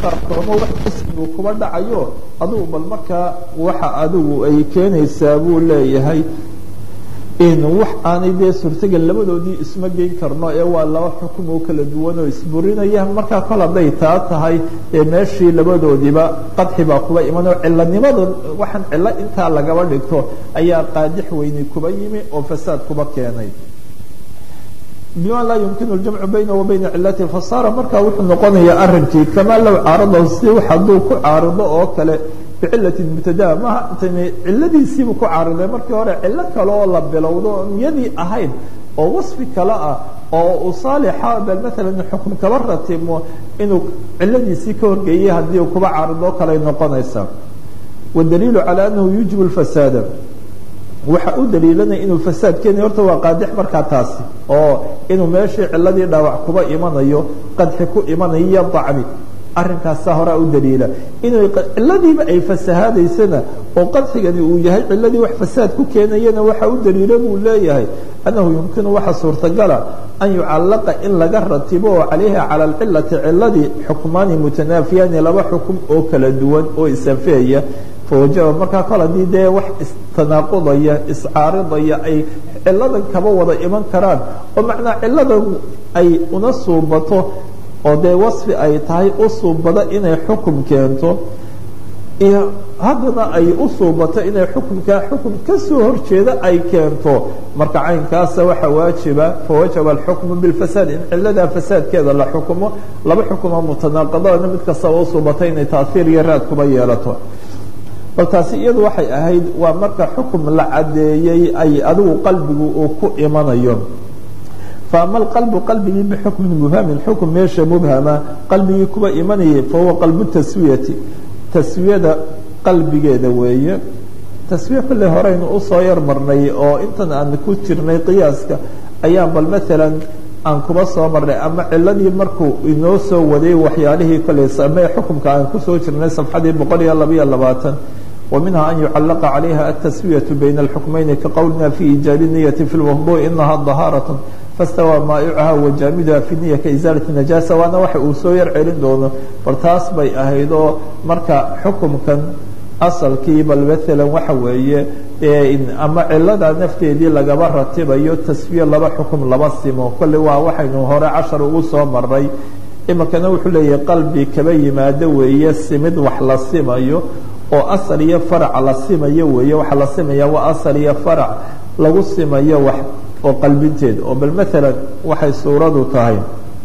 taraktoomo wax ismigu kuba dhacayo adugu bal markaa waxa adigu ay keenaysaa buu leeyahay in wax aanay dee suurtagal labadoodii isma geyn karno ee waa laba xukum oo kala duwan oo isburinaya markaa kol hadday taa tahay ee meeshii labadoodiiba qadxi baa kuba iman oo cilanimada waxaan cilo intaa lagaba dhigto ayaa qaadix weyni kuba yimi oo fasaad kuba keenay bima laa yumkinu ljamcu bayna wa bayna cilati fasaara markaa wuxuu noqonayaa arinkii kamaa low caaradahu si hadduu ku caarido oo kale bicilati mubtadaa maha intayna ciladiisiibu ku caariday markii hore cilo kale oo la bilowdo oon iyadii ahayn oo wasfi kale ah oo uu saalixa bal maalan xukm kaba ratimo inuu ciladiisii ka horgeeyay haddii uu kuba caarido kaley noqonaysaa wadaliilu calaa anahu yuujibu lfasaada waxa u daliilanaya inuu fasaad keenayo horta waa qaadix markaa taasi oo inuu meeshii ciladii dhaawac kuba imanayo qadxi ku imanayo iyo dacni arinkaasaa horaa u daliila inuu ciladiiba ay fasahaadaysana oo qadxigani uu yahay ciladii wax fasaad ku keenayana waxa u daliila buu leeyahay annahu yumkinu waxa suurtagala an yucallaqa in laga ratibo oo calayha cala alcilati ciladii xukmaani mutanaafiyaani laba xukum oo kala duwan oo isafeeya fawajaba markaa kol haddii dee wax istanaaqudaya iscaaridaya ay ciladan kaba wada iman karaan oo macnaa ciladan ay una suubato oo dee wasfi ay tahay u suubado inay xukum keento iyo haddana ay u suubato inay xukumkaa xukum kasoo horjeeda ay keento marka caynkaasa waxa waajiba fawajaba alxukmu bilfasaad in ciladaa fasaadkeeda la xukumo laba xukumo mutanaaqadana mid kastaba u suubata inay taaiir iyo raad kuba yeelato bal taasi iyadu waxay ahayd waa marka xukum la cadeeyey ay adigu qalbigu uu ku imanayo faama alqalbu qalbigii bixukmin mubhamin xukm meesha mubhama qalbigii kuba imanayay fahuwa qalbu taswiyati taswiyada qalbigeeda weeye taswiya kolley horeynu usoo yar marnay oo intan aan ku jirnay qiyaaska ayaan bal maalan aan kuba soo marnay ama ciladii markuu inoo soo waday waxyaalihii kolley same xukumka aan kusoo jirnay safxadii boqol iyo labaiyo labaatan ومنها أن يعلق عليها التسوية بين الحكمين كقولنا في إيجاب النية في الوضوء إنها ظهارة فاستوى مائعها وجامدها في النية كإزالة النجاسة وأنا waxa uu soo yar celin doono bal taas bay ahaydoo marka xukumkan asalkii bal maalan waxa weeye ama cilada nafteedii lagaba ratibayo taswiye laba xukum laba simo kolley waa waxaynu hore cashar ugu soo maray iminkana wuxuu leeyahay qalbi kaba yimaado weeye simid wax la simayo oo asal iyo farac la simayo weeye waxaa la simaya waa asal iyo farac lagu simayo wax oo qalbinteed oo bal maalan waxay suuradu tahay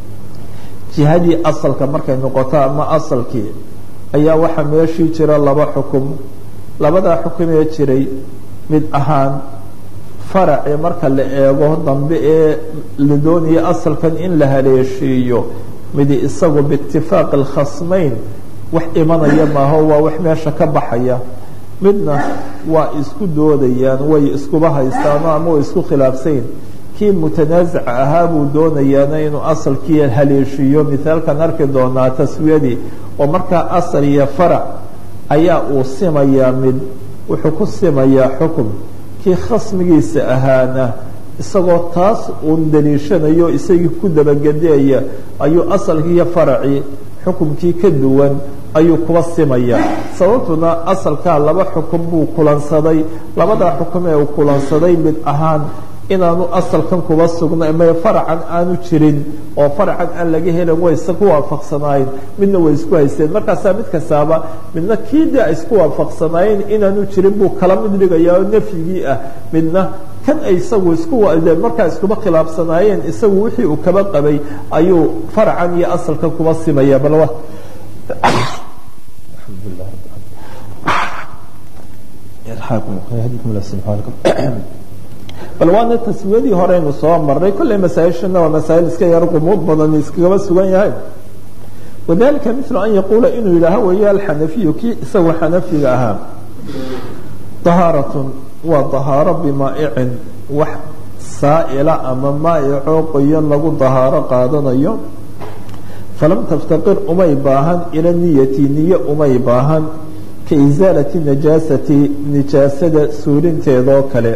jihadii asalka markay noqoto ama asalkii ayaa waxaa meeshii jira laba xukum labadaa xukumee jiray mid ahaan faracee marka la eego dambe ee la doonaya asalkan in la haleeshiiyo midi isagu biitifaaqi alkhasmayn wax imanaya maaho waa wax meesha ka baxaya midna waa isku doodayaan way iskuba haystaano ama way isku khilaafsayn kii mutanaazica ahaa buu doonayaana inuu asalkii haleeshiiyo mithaalkan arki doonaa taswiyadii oo markaa asal iyo farac ayaa uu simayaa mid wuxuu ku simayaa xukum kii khasmigiisa ahaana isagoo taas uun daliishanayo isagii ku dabagedeaya ayuu asalkii iyo faracii xukumkii ka duwan ayuu kuba simayaa sababtuna asalkaa laba xukum buu kulansaday labadaa xukum ee uu kulansaday mid ahaan inaanu asalkan kuba sugna ma faracan aanu jirin oo faracan aan laga helin way ku waafaqsanaayeen midna way isku haysteen markaasaa mid kastaaba midna kii de ay isku waafaqsanaayeen inaanu jirin buu kala mid dhigayaa oo nafyigii ah midna kan ay isagu isku markaa iskuba khilaafsanaayeen isagu wixii uu kaba qabay ayuu faracan iyo asalkan kuba simaya bal bal waana taswiyadii horeynu soo maray kolley masaaishana waa masaa'il iska yar qumuud badan iskagaba sugan yahay wadalika mil an yaquula inuu yidhaaho weeye alxanafiyu kii isagu xanafiga ahaa طahaaratun waa طahaaro bimaa'icin wax saa'ila ama maa'icoo qoyan lagu طahaaro qaadanayo falam taftaqir umay baahan ila niyati niye umay baahan ka isaalati najaasati nijaasada suurinteedoo kale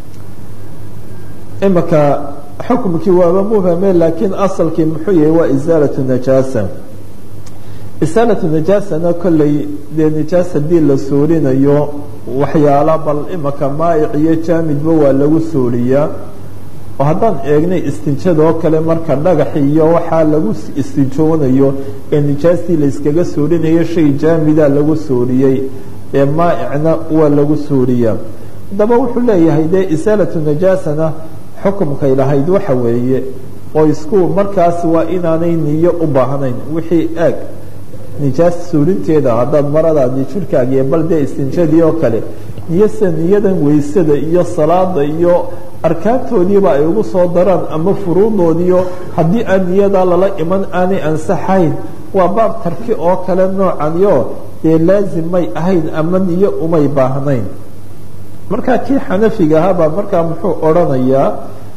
imika xukumkii waaba mubhame laakiin asalkii muxuu yahay waa isaalatu najaasa isaalatu najaasana kolley dee nijaas haddii la suurinayo waxyaala bal imaka maayic iyo jaamidba waa lagu suuriyaa oo haddaan eegnay istinjadoo kale marka dhagax iyo waxaa lagu istinjoonayo ee nijaastii layskaga suurinayo shay jaamida lagu suuriyey ee maa'icna waa lagu suuriyaa haddaba wuxuu leeyahay dee isaalatu najaasana xukumkay lahayd waxa weeye oo isku markaas waa inaanay niyo u baahnayn wixii aag nijaas suurinteeda haddaad maradaadi jirkaagiiyo bal dee istinjadii oo kale niyose niyadan weysada iyo salaada iyo arkaantoodiiba ay ugu soo daraan ama furuudoodiio haddii aan niyadaa lala iman aanay ansaxayn waa baab tarki oo kale noocanyo dee laazim may ahayn ama niyo umay baahnayn markaa kii xanafiga ahaabaa markaa muxuu odrhanayaa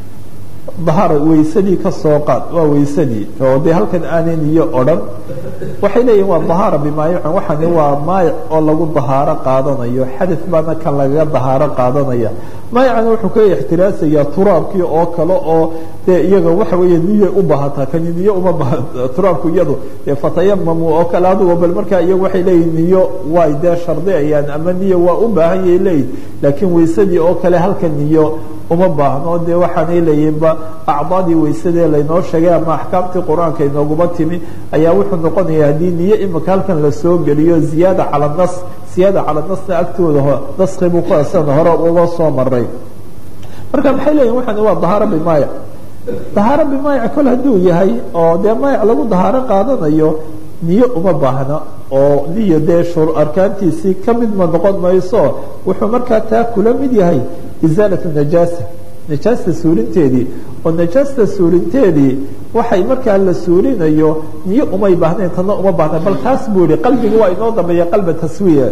dahara weysadii ka soo qaad waa weysadii oo dee halkan aanay niyo odhan waxay leeyihin waa dahaara bimaayicin waxani waa maayic oo lagu dahaaro qaadanayo xadad baana kan lagaga dahaaro qaadanaya maayicana wuxuu ka ixtiraasayaa turaabkii oo kale oo dee iyaga waxa weeye niyo u baahataa kani niyo uma baha turaabku iyadu dee fatayamamu oo kale adugo bal markaa iyagu waxay leeyihin niyo way dee shardiyayaan ama niyo waa u baahan yay leeyihin laakiin weysadii oo kale halka niyo uma baahno dee waxaanay leeyihinba acdaadii weysadee laynoo sheegay ama axkaamtii qur-aanka inooguma timi ayaa wuxuu noqonaya haddii niyo imika halkan lasoo geliyo ziyaada cala nas ziyaada cala nasna agtooda naskibuu ku asan hore uga soo maray marka maxay leeyihin waxani waa dahaaro bimaayic dahaaro bimaayic kol hadduu yahay oo dee maayic lagu dahaaro qaadanayo niyo uma baahna oo niyo dee arkaantiisii ka mid ma noqon mayso wuxuu markaa taa kula mid yahay isaalatu najaasa najaasta suurinteedii oo najaasta suurinteedii waxay markaa la suurinayo niyo umay baahnayn tana uma baahna bal taas buu yihi qalbiga waa inoo dambeeya qalba taswiya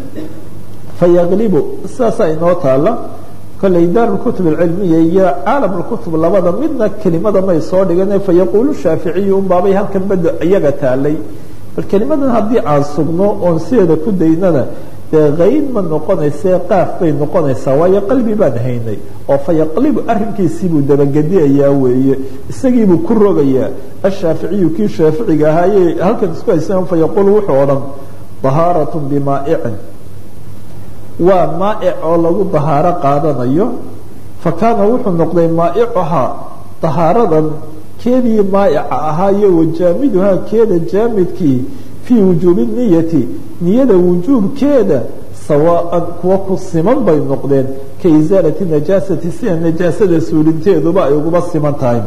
fayaqlibu sidaasaa inoo taala kolley daar kutub alcilmiya iyo caalam lkutub labada midna kelimada may soo dhigan fayaquulu shaaficiyu unbaabay halkan bada iyaga taalay bal kelimadan haddii aan sugno oon sideeda ku daynana dee kayn ma noqonayse qaaf bay noqonaysaa waayo qalbi baan haynay oo fayaqlibu arrinkiisiibuu dabagediyayaa weeye isagiibuu ku rogayaa ashaaficiyu kii shaaficiga ahaaye halkan isku haysan fayaquulu wuxuu odhan dahaaratun bimaa'icin waa maa'ic oo lagu dahaaro qaadanayo fa kaana wuxuu noqday maa'icuhaa dahaaradan keedii maa'ica ahaa iyo wajaamiduhaa keeda jaamidkii fii wujuubi niyati niyada wujuubkeeda sawaa'an kuwa ku siman bay noqdeen ka isaalati najaasati sida najaasada suulinteeduba ay uguba siman tahay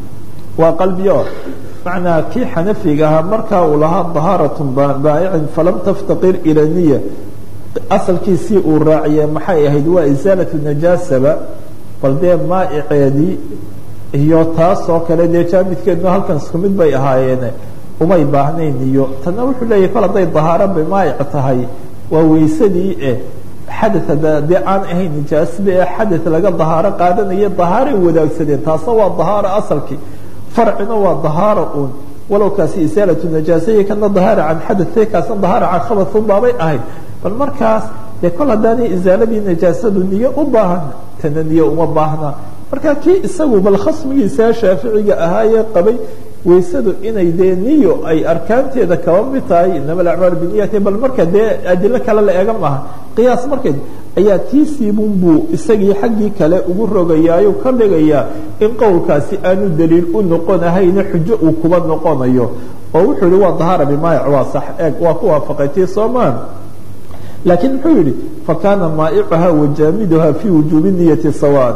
waa qalbiyo macnaa kii xanafiga ahaa markaa uu lahaa dahaaratun baa'icin falam taftaqir ila niya asalkiisii uu raaciyee maxay ahayd waa isaalatu najaasaba bal dee maa'iceedii iyo taas oo kale dee jaamidkeeduna halkan isku mid bay ahaayeene umay baahnayn iyo tanna wuxuu leeyahy kol hadday dahaaro bimaayic tahay waa weysadii eh xadaa dee aan ahayn nijaasba ee xadad laga dahaaro qaadanayo dahaaray wadaagsadeen taasna waa dahaaro asalkii farcina waa dahaaro uun walow kaasi isaalatu najaasaiyo kana dahaara can xadate kaasna dahaara can khabaun baabay ahayd bal markaas dee kol haddaanay isaaladii najaasadu niyo u baahan tana niyo uma baahna marka kii isagu bal khasmigiisa shaaficiga ahaayee qabay weysadu inay dee niyo ay arkaanteeda kaba mid tahay inama alacmaal biniyati bal marka dee adilo kale la eega maaha qiyaas markeed ayaa tiisiibun buu isagii xaggii kale ugu rogayaayo ka dhigayaa in qowlkaasi aanu daliil u noqonahayna xujo uu kuba noqonayo oo wuxuu yihi waa dahaara bimaayic waa sax eeg waa ku waafaqay tii soomaan laakiin muxuu yihi fakaana maa'icuhaa wajaamiduhaa fii wujuubi niyati sawaan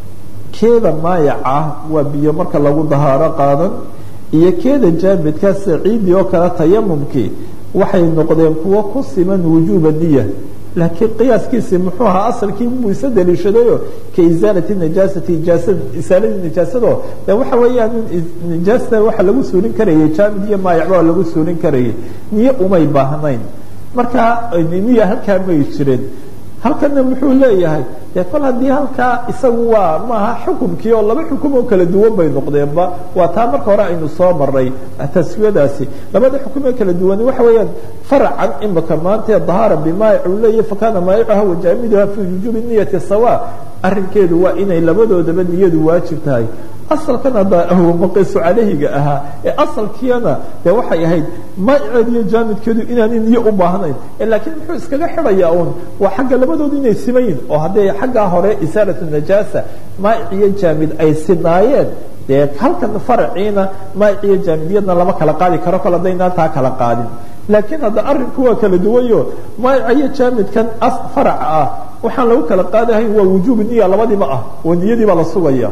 keeda maayac ah waa biyo marka lagu dahaaro qaadan iyo keeda jaamidka saciidii oo kale tayamumkii waxay noqdeen kuwo ku siman wujuuba niya laakiin qiyaaskiisii muxuu ahaa asalkii buu isa daliishadayo ka isaalati najaasati isaaladii najaasado de waxa weeyaan nijaasta waxa lagu suurin karayay jaamid iyo maayacba lagu suurin karayay niyo umay baahnayn marka niya halkaa may jireen halkana muxuu leeyahay dee kol haddii halkaa isagu waa maaha xukumkii oo laba xukum oo kala duwan bay noqdeenba waa taa marka hore aynu soo maray taswiyadaasi labada xukum ee kala duwani waxa weeyaan faracan imika maanta dahaara bimaayic uu leeyahay fakana maayicaha wajaamiduha fi wujuubi niyati sawa arrinkeedu waa inay labadoodaba niyadu waajib tahay asalkan hadda maqisu calayhiga ahaa ee asalkiina dee waxay ahayd maa'iceed iyo jaamidkeedu inaanay niyo u baahnayn laakiin muxuu iskaga xidhayaa uun waa xagga labadoodu inay siman yihin oo hadday xaggaa hore isaalatu najaasa maa'ic iyo jaamid ay sinaayeen dee halkan faraciina maa'ic iyo jaamidiyadna lama kala qaadi karo kol haddaynaan taa kala qaadin laakiin hadda arrinku waa kala duwanyo maa'ica iyo jaamidkan faraca ah waxaan lagu kala qaadahayn waa wujuubu niya labadiiba ah oo niyadii baa la sugaya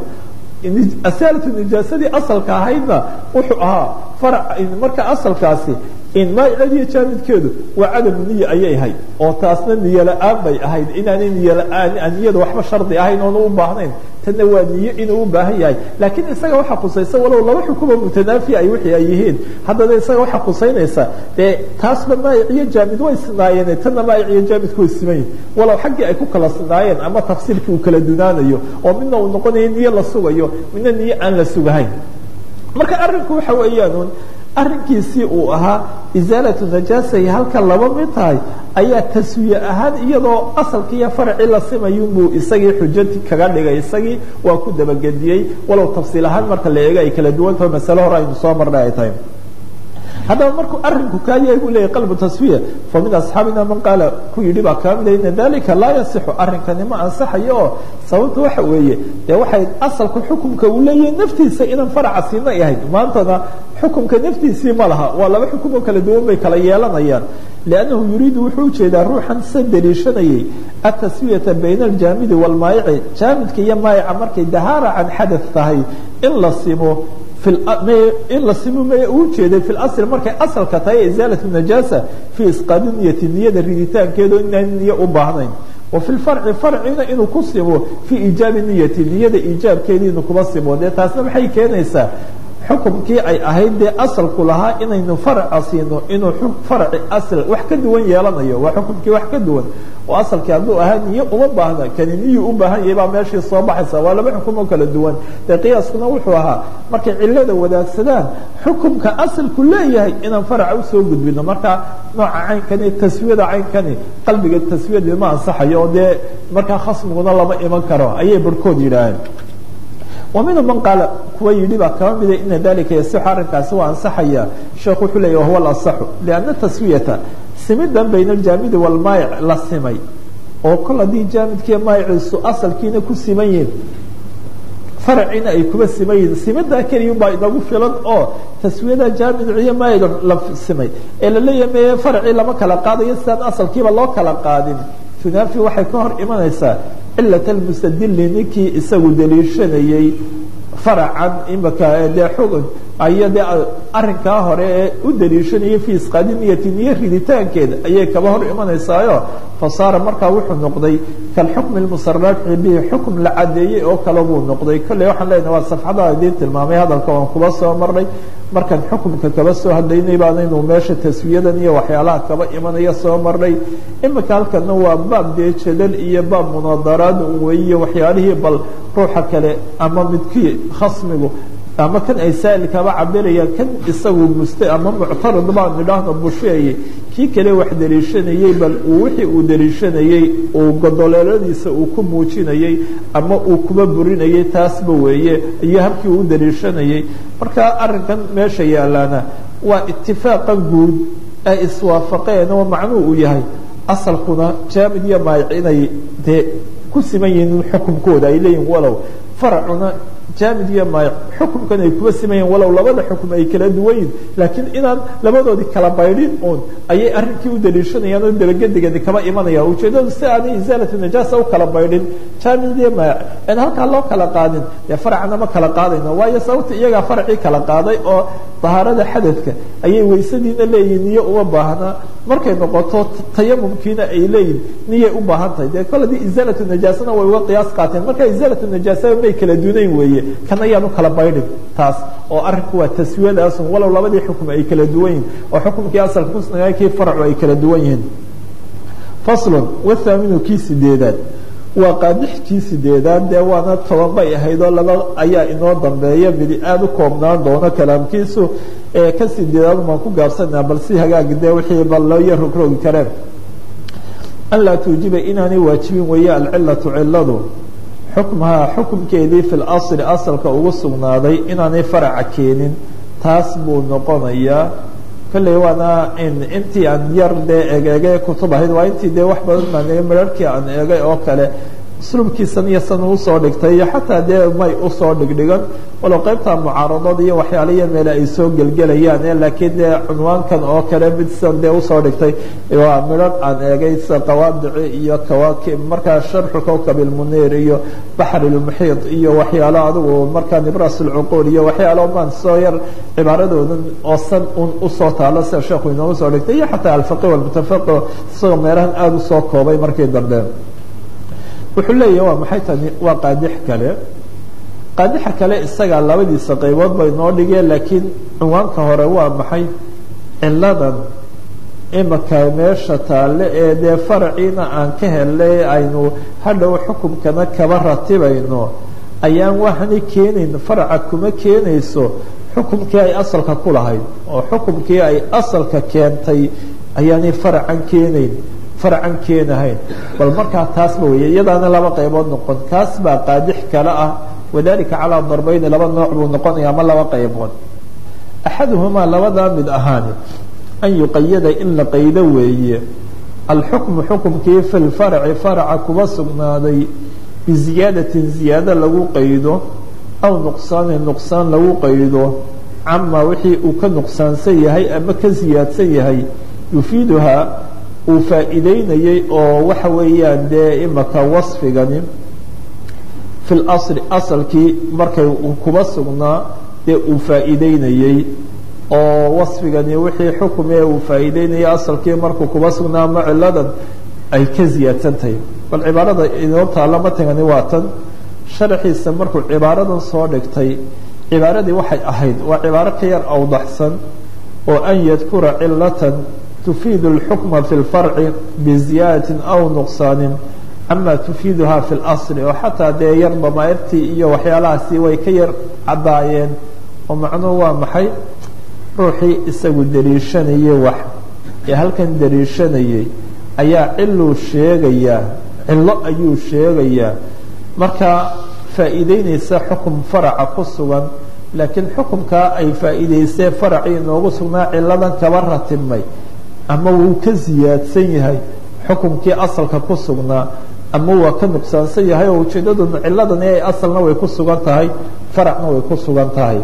asaalatu nijaasadii asalka ahaydna wuxuu ahaa farac marka asalkaasi in maaicadiyo jaamidkeedu waa cadamu niya ayay ahayd oo taasna niyo la-aan bay ahayd inaanay niyo la-aan niyada waxba shardi ahayn oona u baahnayn tanna waa niyo inuu u baahan yahay laakiin isaga waxaa khusaysa walow laba xukumo mutanaafi ay wixii ay yihiin haddana isaga waxaa khusaynaysa dee taasba maayic iyo jaamid way sinaayeen tanna maayic iyo jaamidku way siman yihin walow xaggii ay ku kala sinaayeen ama tafsiirkii uu kala dunaanayo oo midna uu noqonayo niyo la sugayo midna niyo aan la sugahayn marka arrinku waxa weeyaan arrinkiisii uu ahaa isaalatu najaasa iyo halka laba mid tahay ayaa taswiye ahaan iyadoo asalkii iyo faracii la simayunbuu isagii xujati kaga dhigay isagii waa ku dabagediyey walow tafsiil ahaan marka la eego ay kala duwantaho masale hore aynu soo marnay ay tahay haddaba markuu arinku kaa yahay buu leeyahy qalbu taswiya fa min asxaabina man qaala ku yidhi baa kaa mida ina dalika laa yasixu arrinkani ma ansaxayo oo sababta waxa weeye dee waxay asalka xukumka uu leeyahay naftiisa inaan faraca siina ahayd maantana xukumka naftiisii ma laha waa laba xukum oo kala duwan bay kala yeelanayaan liannahu yuriidu wuxuu ujeedaa ruuxan sa daliishanayay ataswiyata bayna aljaamidi waalmaayici jaamidka iyo maayica markay dahaara can xadath tahay in la simo in la simo may uu jeeday fi asl markay asalka tahay isaalatu najaasa fii isqaadi niyati niyada riditaankeedo inaan niyo u baahnayn wa fi lfarci farcina inuu ku simo fii iijaabi niyati niyada iijaabkeedii inuu kuba simo dee taasna maxay keenaysaa xukumkii ay ahayd dee asalku lahaa inaynu faraca siino inuu farci asal wax ka duwan yeelanayo waa xukumkii wax ka duwan oo asalkii hadduu ahaa niyo uma baahna kani niyuu u baahan yahay baa meeshii soo baxaysa waa laba xukum oo kala duwan dee qiyaaskuna wuxuu ahaa markay cilada wadaagsadaan xukumka asalku leeyahay inaan faraca usoo gudbino marka nooca caynkani taswiyada caynkani qalbiga taswiyadii ma ansaxayo oo dee markaa khasmiguna lama iman karo ayay barhkood yidhaaheen ومنهم من قال kuwa yihi baa kaba mida ina dalika yasixu arrinkaasi waa ansaxaya sheekh wuxuu leeyah wahuwa alaصaxu لأnna taswiyata simidan bayna aljaamidi wاlmaayic la simay oo kol haddii jaamidkiiyo maayiciisu asalkiina ku siman yihin faracina ay kuba siman yihin simidaa keliyun baa inagu filan oo taswiyada jaamid iyo maayic la simay ee laleeyahay me faracii lama kala qaadayo sidaan asalkiiba loo kala qaadin tunaafi waxay ka hor imanaysaa cilat almustadili ninkii isagu daliishanayey faracan imika dee xogan ayo dee arrinkaa hore ee u daliishanayay fi isqaadi niyati niyo riditaankeeda ayay kaba hor imanaysaayo fasaara markaa wuxuu noqday kalxukmi lmusaraxi bihi xukm la cadeeyey oo kale buu noqday kolley waxaan leenahay waa safxada idiin tilmaamay hadalka waan kuba soo marnay markaan xukumka kaba soo hadlaynay baanaynu meesha taswiyadan iyo waxyaalaha kaba imanaya soo marnay imika halkana waa baab dee jadal iyo baab munaadaraad weeye waxyaalihii bal ruuxa kale ama midkii khasmigu ama kan ay saa'il kaba cabirayaan kan isagu muste ama muctarad baan nidhaahno busheeye kii kale wax daliishanayey bal uu wixii uu daliishanayey uu godoleeladiisa uu ku muujinayey ama uu kuba burinayey taasba weeye iyo habkii uu daliishanayey marka arrinkan meesha yaalaana waa itifaaqan guud ay iswaafaqeen oo macnuu uu yahay asalkuna jaamid iyo maayic inay dee ku siman yihiin xukumkooda ay leeyihin walow faracuna jaamid iyo maayic xukumkan ay kuba simayeen walow labada xukum ay kala duwan yihin laakiin inaan labadoodii kala baydhin uun ayay arrinkii u daliishanayaan oo dabagedigeedi kaba imanaya ujeedadu si aanay isaalatu najaasa u kala baydhin jaamid iyo maayic aan halkaa loo kala qaadin dee faracna ma kala qaadayno waayo sababta iyagaa faracii kala qaaday oo dahaarada xadadka ayay weysadiina leeyihin niyo uma baahna markay noqoto tayamumkiina ay leeyihin niyay u baahan tahay dee kol hadii isaalatu najaasana way uga qiyaas qaateen marka isaalatu najaasaba may kala dunayn weeye kan ayaan u kala baydhin taas oo arrinku waa taswiyadaasun walow labadii xukum ay kala duwan yihin oo xukumkii asalka kusnaa kii faracu ay kala duwan yihiin faslun wathaaminu kii sideedaad waa qaadixkii sideedaad dee waana toban bay ahayd oo laba ayaa inoo dambeeya midi aada u koobnaan doono kalaamkiisu ee ka sideedaad baan ku gaabsanaa bal si hagaagi dee wixii bal loo yar rogrogi kareen an laa tuujiba inaanay waajibin weeye alcilatu ciladu xukmahaa xukumkeedii fi lasli asalka ugu sugnaaday inaanay faraca keenin taas buu noqonayaa kolley waana intii aan yar dee egeege kutub ahayd waa intii dee wax badan baan eegay mararkii aan eegay oo kale usluubkiisan iyo san usoo dhigtay iyo xataa dee may usoo dhigdhigan walow qaybta mucaaradada iyo waxyaaliya meele ay soo gelgelayaan laakiin dee cunwaankan oo kale mid san dee usoo dhigtay waa midhan aan eegay sida qawaadici iyo kawaakib markaa sharxu kowkab ilmuniir iyo baxr ilmuxiid iyo waxyaalo adigu markaa nibras alcuquul iyo waxyaalo maan soo yar cibaaradoodan oo san un usoo taalo sida sheekhu inoogu soo dhigtay iyo xataa alfaqih walmutafaqih isagoo meelahan aada usoo koobay markii dambe wuxuu leeyahy waa maxay tani waa qaadix kale qaadixa kale isagaa labadiisa qaybood bay noo dhigeen laakiin cinwaanka hore waa maxay ciladan imika meesha taalle ee dee faraciina aan ka helnay aynu hadhow xukumkana kaba ratibayno ayaan waxani keenayn faraca kuma keenayso xukumkii ay asalka ku lahayd oo xukumkii ay asalka keentay ayaanay faracan keenayn farcan keenahayn bal markaa taasba weeye iyadaana laba qaybood noqon kaas baa qaadix kale ah wadalika calaa darbayni laba nooc buu noqonaya ama laba qaybood axaduhumaa labadaa mid ahaani an yuqayada in la qaydo weeye alxukmu xukumkii fi lfarci faraca kuba sugnaaday biziyaadatin ziyaado lagu qaydo aw nuqsaanin nuqsaan lagu qaydo camaa wixii uu ka nuqsaansan yahay ama ka siyaadsan yahay yufiiduhaa uu faa'iideynayey oo waxa weeyaan dee imaka wasfigani fi lasli asalkii markay kuba sugnaa dee uu faa'iideynayey oo wasfigani wixii xukumee uu faa'iideynayay asalkii markuu kuba sugnaa ama ciladan ay ka ziyaadsan tahay bal cibaarada inoo taalla matagani waa tan sharaxiisa markuu cibaaradan soo dhigtay cibaaradii waxay ahayd waa cibaaro ka yar awdaxsan oo an yadkura cilatan tufiid اlxukma fi اlfarci biziyaadatin aw nuqsaanin ama tufiiduha fi اlasli oo xataa dee yar damaa'irtii iyo waxyaalahaasi way ka yar caddaayeen oo macnuhu waa maxay ruuxii isagu dariishanayay wax ee halkan dariishanayay ayaa ciluu sheegayaa cillo ayuu sheegayaa markaa faa'iideynaysa xukum faraca ku sugan laakiin xukumkaa ay faa'iideysee faracii inoogu sugnaa ciladan kaba ratibmay ama wuu ka siyaadsan yahay xukumkii asalka ku sugnaa ama waa ka nuqsaansan yahay oo ujeeddaduna ciladani ay asalna way ku sugan tahay faracna way ku sugan tahay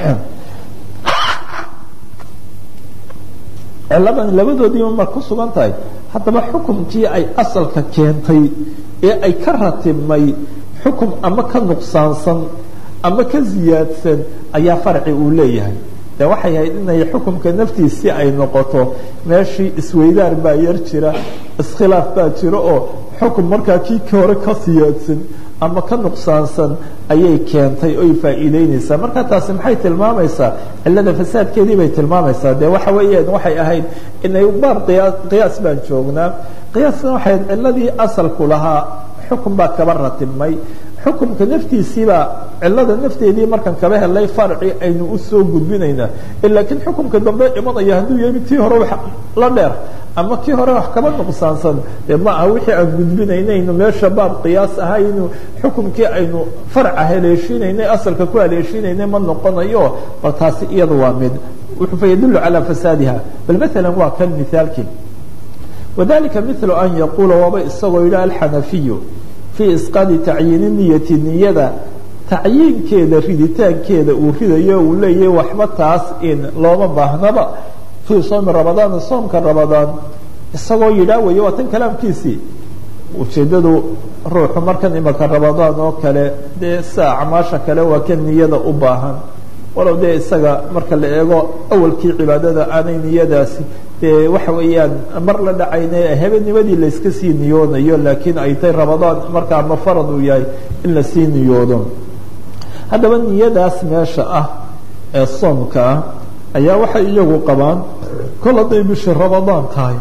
ciladan labadoodiiba mar ku sugan tahay haddaba xukumkii ay asalka keentay ee ay ka ratibmay xukum ama ka nuqsaansan ama ka siyaadsan ayaa farci uu leeyahay de waxay ahayd inay xukumka naftiisii ay noqoto meeshii isweydaar baa yar jira iskhilaaf baa jira oo xukum markaa kii ka hore ka siyaadsan ama ka nuqsaansan ayay keentay oy faa'iideynaysaa marka taasi maxay tilmaamaysaa cilada fasaadkeedii bay tilmaamaysaa de waxa weeyaan waxay ahayd inay baar qiyaa qiyaas baan joognaa qiyaasna waxay ahayd ciladii asalku lahaa xukun baa kaba ratibmay xukumka naftiisiibaa cilada nafteedii markaan kaba helay farci aynu usoo gudbinaynaa laakiin xukumka dambe imanaya hadduu yahay tii hore wax la dheer ama kii hore wax kaba nuqsaansan dee ma aha wixii aan gudbinaynaynu meesha baab qiyaas ahaynu xukumkii aynu farca haleeshiinaynay asalka ku haleeshiinaynay ma noqonayo bal taasi iyada waa mid wuxuu fa yadullu calaa fasaadiha bal maalan waa kan mithaalkii wadalika milu an yaquula waaba isagoo yidhi alxanafiyu fii isqaadi tacyiini niyati niyada tacyiinkeeda riditaankeeda uu ridayo uu leeyahay waxba taas in looma baahnaba fii soomi ramadaan soomka ramadaan isagoo yidhaa weeye waa tan kalaamkiisii ujeeddadu ruuxu markan imaka ramadaan oo kale dee sida acmaasha kale waa kan niyada u baahan walow dee isaga marka la eego awalkii cibaadada aanay niyadaasi dee waxa weeyaan mar la dhacayna habeennimadii layska sii niyoonayo laakiin ay tay ramadaan markaa ma farad uu yahay in lasii niyoodo haddaba niyadaas meesha ah ee soomka ah ayaa waxay iyagu qabaan kol hadday bishii ramadaan tahay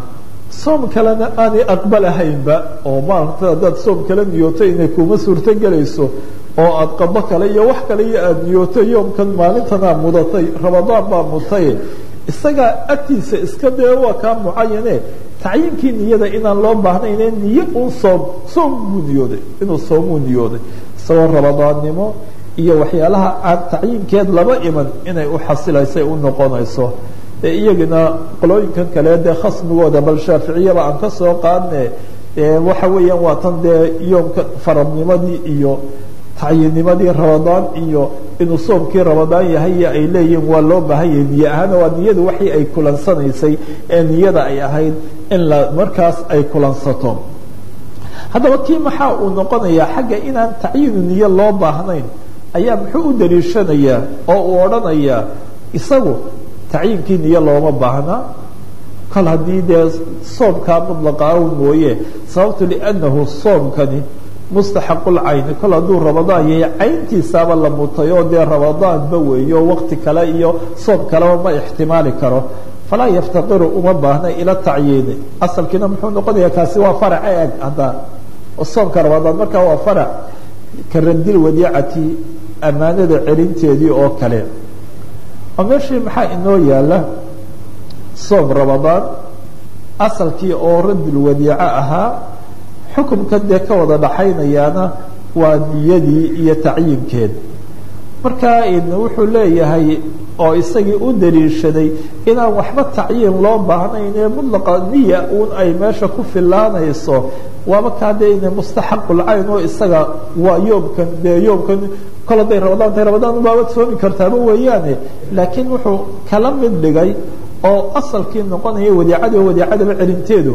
soom kalena aanay aqbalahaynba oo maarata haddaad soom kale niyooto inay kuma suurto gelayso oo aada qabo kale iyo wax kale iyo aada niyooto yoomkan maalintanaa mudatay ramadaan baa mutay isagaa agtiisa iska dee waa kaa mucayane tacyiinkii niyada inaan loo baahnayne niyo un soom soom buu niyooday inuu soomuu niyooday isagoo ramadaannimo iyo waxyaalaha aan tacyiinkeed laba iman inay u xasilaysay u noqonayso e iyagina qolooyinkan kale dee khasmigooda bal shaaficiyaba aan ka soo qaadne waxa weeyaan waa tan dee yoomka faradnimadii iyo tacyiinnimadii ramadaan iyo inuu soomkii ramadaan yahay ay leeyihiin waa loo baahan yahay niye ahaana waa niyadu waxii ay kulansanaysay ee niyada ay ahayd in la markaas ay kulansato haddaba kii maxaa uu noqonayaa xagga inaan tacyiinu niye loo baahnayn ayaa muxuu u daliishanayaa oo uu odhanayaa isagu tacyiinkii niye looma baahna kol haddii dee soomkaa mudlaqa aw mooye sababtu liannahu soomkani mustaxaqulcayni kol hadduu ramadaan yahay cayntiisaaba la mutay oo dee ramadaanba weeyo waqti kale iyo soom kaleba ma ixtimaali karo falaa yaftaqiru uma baahna ila tacyiini asalkiina muxuu noqonayaa kaasi waa farac eg hadda soomka ramadaan markaa waa farac ka radil wadiicati ammaanada celinteedii oo kale oo meeshii maxaa inoo yaala soom ramadaan asalkii oo radul wadiico ahaa xukumka dee ka wada dhaxaynayaana waa niyadii iyo tacyiinkeed marka wuxuu leeyahay oo isagii u daliishaday inaan waxba tacyiin loo baahnayn ee mudlaqa niya uun ay meesha ku filaanayso waaba kaa dee ina mustaxaqulcayn oo isaga waa yoomkan dee yoomkan kol hadday ramadaan tahay ramadaan ubaabad soomi kartaaba weeyaane laakiin wuxuu kala mid dhigay oo asalkii noqonaya wadiicadii oo wadiicadaba celinteedu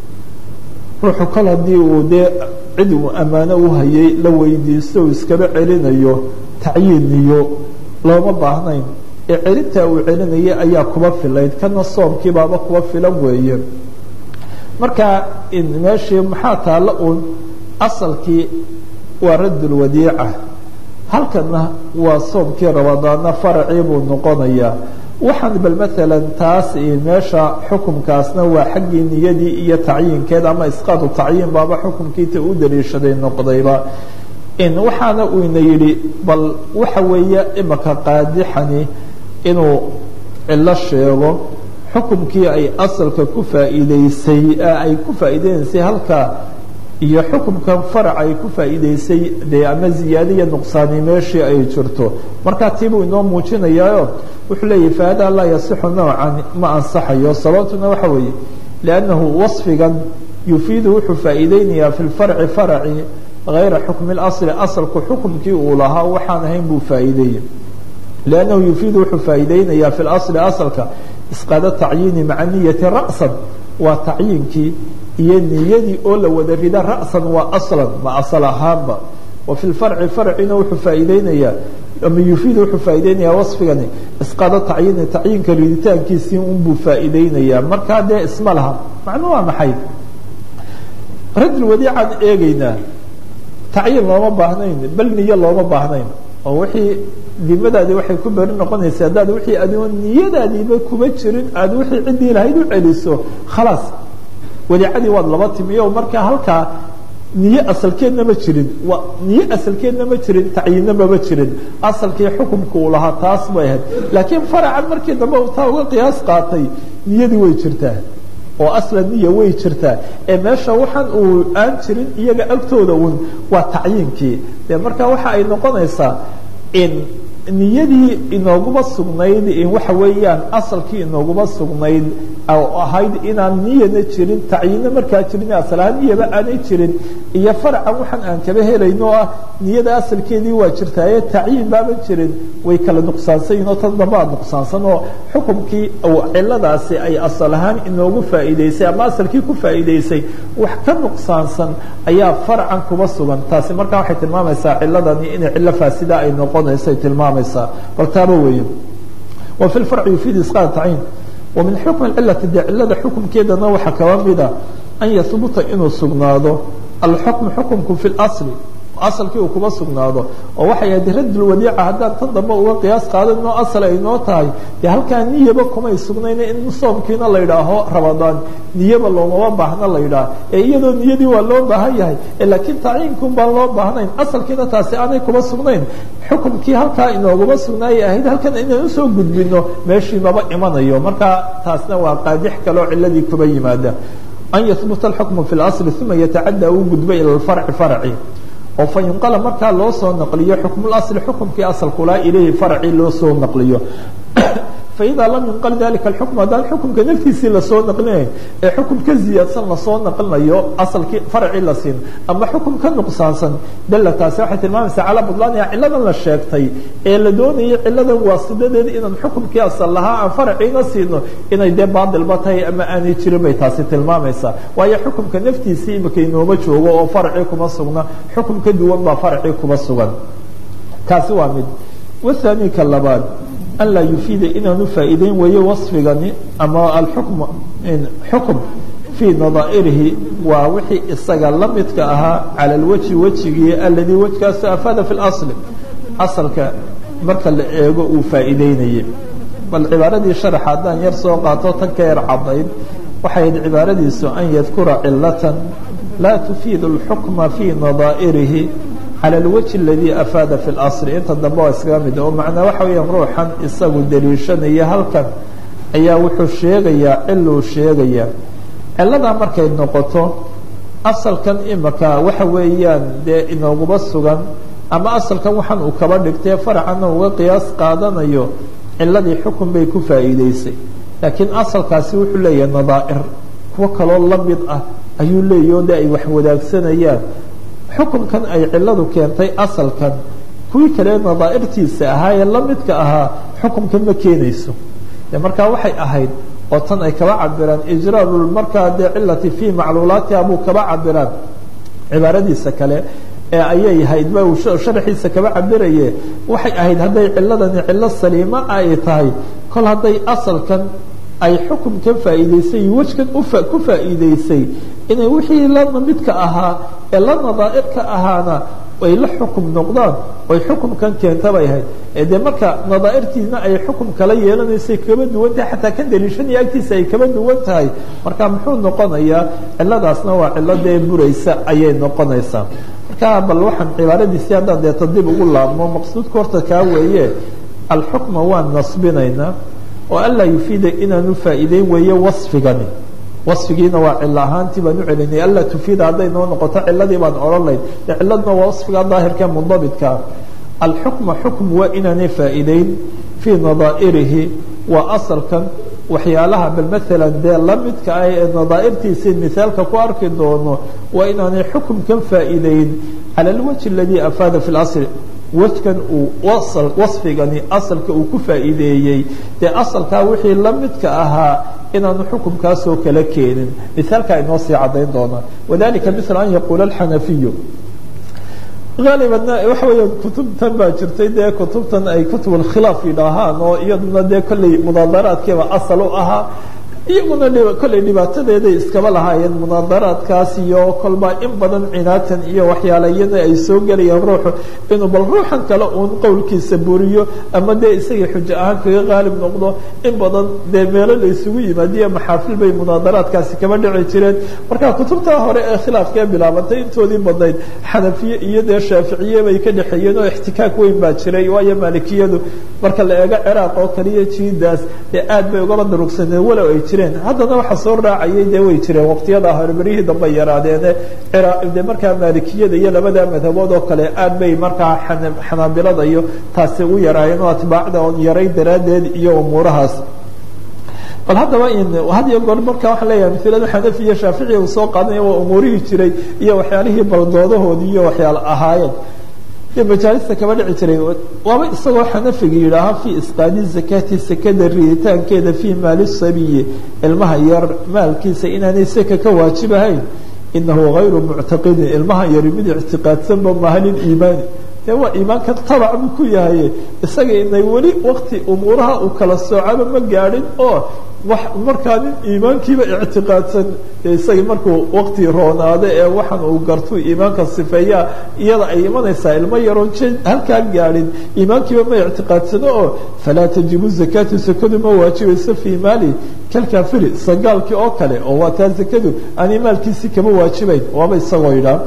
ruuxu kol haddii uu dee cid uu ammaano u hayay la weydiisto uu iskaba celinayo tacyiiniyo looma baahnayn ee celintaa uu celinayay ayaa kuba filayd kana soomkii baaba kuba filan weeye marka meeshii maxaa taalla uun asalkii waa raddul wadiica halkana waa soomkii ramadaana faracii buu noqonayaa waxaan bal maalan taas meesha xukumkaasna waa xaggii niyadii iyo tacyiinkeed ama isqaadu tacyiin baaba xukumkiita u daliishaday noqdayba waxaana uu ina yidhi bal waxa weeye imaka qaadixani inuu cilo sheego xukumkii ay asalka ku faa'iideysay ay ku faa'iideynaysay halkaa iyo xukumkan farac ay ku faa'iideysay dee ama ziyaada iyo nuqsaani meeshii ay jirto markaa tiibuu inoo muujinayaayo wuxuu leeyahy fahada laa yasixu nowcan ma ansaxayo sababtuna waxa weeye liannahu wasfigan yufiidu wuxuu faa'iideynayaa fi lfarci faraci hayra xukmi اlasli asalku xukumkii uu lahaa waxaan ahayn buu faa'iideeyey liannahu yufiidu wuxuu faa'iideynayaa fi lasli asalka isqaada tacyiini maca niyati ra'san waa tacyiinkii iyo niyadii oo la wada rida ra'san waa aslan ma asal ahaanba wa fi lfarci farcina wuxuu faa'iideynayaa ama yufiid wuxuu faa'iideynayaa wasfigani isqaado tacyiini tacyiinka riditaankiisii unbuu faa'iideynayaa markaa dee isma laha macnu waa maxay rajul wadiicaan eegeynaa tacyiin looma baahnayn bal niyo looma baahnayn oo wixii dimadaadii waxay ku beri noqonaysa haddaad wixii adigo niyadaadiiba kuma jirin aad wixii ciddii lahayd u celiso khalaas wadiicadii waad laba timiyo markaa halkaa niye asalkeedna ma jirin wa niye asalkeedna ma jirin tacyiinna mama jirin asalkii xukumka uu lahaa taas bay ahayd laakiin faracan markii dambe uu taa uga qiyaas qaatay niyadii way jirtaa oo aslan niya way jirtaa ee meesha waxaan uu aan jirin iyaga agtooda un waa tacyiinkii dee marka waxa ay noqonaysaa in niyadii inooguma sugnayd waxa weeyaan asalkii inooguma sugnayd ahayd inaan niyana jirin tacyiinna markaa jirin asalahaan niyaba aanay jirin iyo faracan waxaan aan kaba helayno ah niyada asalkeedii waa jirtaaye tacyiin baaban jirin way kala nuqsaansanyihin oo tan dambaa nuqsaansan oo xukumkii ciladaasi ay asal ahaan inoogu faa'iideysay ama asalkii ku faa'iideysay wax ka nuqsaansan ayaa faracan kuba sugan taasi markaa waxay tilmaamaysaa ciladani inay cilo faasida ay noqonayso ay tilmaamaysaa bal taaba weeye wa fi lfarci yufiid isqaad tacyiin ومن حكم العلة de cilada xuكمkeedana waxaa kaba mida أن يثبuta inuu sugnaado الحكم حكمku في الأصل asalkii uu kuma sugnaado oo waxay ahayd raddulwadiica haddaan tan dambe uga qiyaas qaadanoo asal ay noo tahay dee halkaa niyaba kumay sugnayna in soomkiina la yidhaaho rabadaan niyaba loomama baahna la yidhaah ee iyadoo niyadii waa loo baahan yahay laakiin tacyiinkun baan loo baahnayn asalkiina taasi aanay kuma sugnayn xukumkii halkaa inooguma sugnaayay ahayd halkan inaan usoo gudbino meeshii maba imanayo marka taasna waa qaadix kaleo ciladii kuba yimaada an yahbuta alxukmu fi اlasli uma yatacadda uu gudbo ila lfarci farci oo fa yunqala markaa loo soo naqliyo xukmulasli xukumkii asalkulaa ilayhi farci loo soo naqliyo faida lam yunqal dalika alxukm haddaan xukumka naftiisii lasoo naqlinayn ee xukum ka ziyaadsan lasoo naqlinayo asalkii farci la siin ama xukum ka nuqsaansan dalla taasi waxay tilmaamaysaa calaa budlaaniha ciladan la sheegtay ee la doonayay ciladan waasidadeeda inaan xukumkii asal lahaa aan farciina siino inay dee baadilba tahay ama aanay jirin bay taasi tilmaamaysaa waayo xukumka naftiisii imika inooma joogo oo farci kuma sugna xukum ka duwan baa farci kuma sugan kaasi waa mid wathani ka labaad an laa yufiida inaanu faa'iideyn weeye wasfigani ama alxukm xukum fii nadaa'irihi waa wixii isaga la midka ahaa cala alwajhi wejigii aladii wejkaasu afaada fi اlasli asalka marka la eego uu faa'iideynayay bal cibaaradii sharax haddaan yar soo qaato tan ka yar cadayd waxay ahayd cibaaradiisu an yadkura cilatan laa tufiidu اlxukma fii nadaa'irihi calى اlwجه اladii afaada fi اlasl inta dambe waa iskaga mid oo macnaa waxa weeyaan ruuxan isagu daliishanaya halkan ayaa wuxuu sheegayaa ciluu sheegayaa ciladaa markay noqoto asalkan imika waxa weeyaan dee inooguma sugan ama asalkan waxaan uu kaba dhigtay farcana uga qiyaas qaadanayo ciladii xukun bay ku faa'iideysay laakiin asalkaasi wuxuu leeyahay nadaa'ir kuwo kaloo la mid ah ayuu leeyahy o de ay wax wadaagsanayaan xukunkan ay ciladu keentay asalkan kuwii kale nadaa'irtiisa ahaa ee la midka ahaa xukunkan ma keenayso de markaa waxay ahayd oo tan ay kaba cabiraan ijraaru markaa dee cilati fii macluulaatiha buu kaba cabiraan cibaaradiisa kale ee ayay ahayd ba uu sharaxiisa kaba cabiraye waxay ahayd hadday ciladani cilo saliima ay tahay kol hadday asalkan ay xukunkan faa'iideysay wejkan ku faa'iideysay inay wixii la midka ahaa ee la nadaa'irka ahaana ay la xukum noqdaan oy xukumkan keenta bay ahayd ee dee marka nadaa'irtiina ay xukum kala yeelanaysay kaba duwan tahay xataa kan daliishanaya agtiisa ay kaba duwan tahay marka muxuu noqonayaa ciladaasna waa cilo dee buraysa ayay noqonaysaa marka bal waxaan cibaaradiisii haddaan deeta dib ugu laabmo maqsuudka horta kaa weeye alxukma waan nasbinaynaa oo anlaa yufiida inaanu faa'iideyn weeye wasfigani wasfigiina waa cilo ahaantii baan u celinay anlaa tufiida hadday noo noqoto ciladii baan odhan layn de ciladna waa wasfiga daahirka mundabitkaa alxukma xukm waa inaanay faa'iideyn fii nadaa'irihi waa asalkan waxyaalaha bal maalan dee la midka ah ee nadaa'irtiisii mithaalka ku arki doono waa inaanay xukumkan faa'iideyn cala alwajhi aladii afaada fi اlasl wejkan uu wasfigani asalka uu ku faa'iideeyey dee asalkaa wixii la midka ahaa inaanu xukumkaasoo kala keenin mithaalkaa inoo sii caddayn doonaa wadalika mila an yaquula alxanafiyu haalibana waxa weeya kutubtan baa jirtay dee kutubtan ay kutub alkhilaaf yidhaahaan oo iyaduna dee kolley munaadaraadkiiba asal u ahaa iyaguna kolley dhibaatadeeday iskaba lahaayeen munaadaraadkaas iyo kolba in badan cinaatan iyo waxyaala iyana ay soo gelayaan ruuxu inuu bal ruuxan kale uun qowlkiisa buriyo ama dee isagii xujo ahaan kaga qaalib noqdo in badan dee meelo la isugu yimaadiyo maxaafil bay munaadaraadkaasi kaba dhici jireen marka kutubtaa hore ee khilaafkae bilaabantay intoodii badnayd xanafiye iyo dee shaaficiye bay ka dhexeeyeen oo ixtikaak weyn baa jiray waayo maalikiyadu marka la eego ciraaq oo kaliya jiidaas dee aad bay ugaba darugsaneen walow ay jireen haddana waxa soo raacayay dee way jireen waqtiyada hore berihii dambe yaraadeene de markaa maalikiyada iyo labada madhabood oo kale aad bay markaa xanaabilada iyo taasi u yaraayeen oo atbaacda oon yaray daraaddeed iyo umuurahaas bal haddaba had iyo goor marka waxaan leeyahay mailada xanafi iyo shaafici uu soo qaadanaya waa umuurihii jiray iyo waxyaalihii baldoodahoodii iyo waxyaala ahaayeen majaalista kaba dhici jiray waaba isagoo xanafiga yidhaaha fii isqaadi zakati sekada riditaankeeda fii maali sabiyi ilmaha yar maalkiisa inaanay seka ka waajibahayn inahu hayru muctaqidin ilmaha yari mid ictiqaadsanba maha liliimaani dee waa iimaanka tabac buu ku yahay isaga inay weli wakti umuuraha uu kala soocaba ma gaadhin oo wax markaa nin iimaankiiba ictiqaadsan isagii markuu wakti roonaado ee waxaan uu gartuu iimaanka sifeeyaa iyada ay imanaysaa ilmo yaroon j halkaa gaadhin iimaankiiba ma ictiqaadsano oo falaa tajibu zakaatu sakadu ma waajibayso fii maali kalkaafiri sagaalkii oo kale oo waa taa zakadu aanay maalkiisii kama waajibayn waaba isagoo yidhaa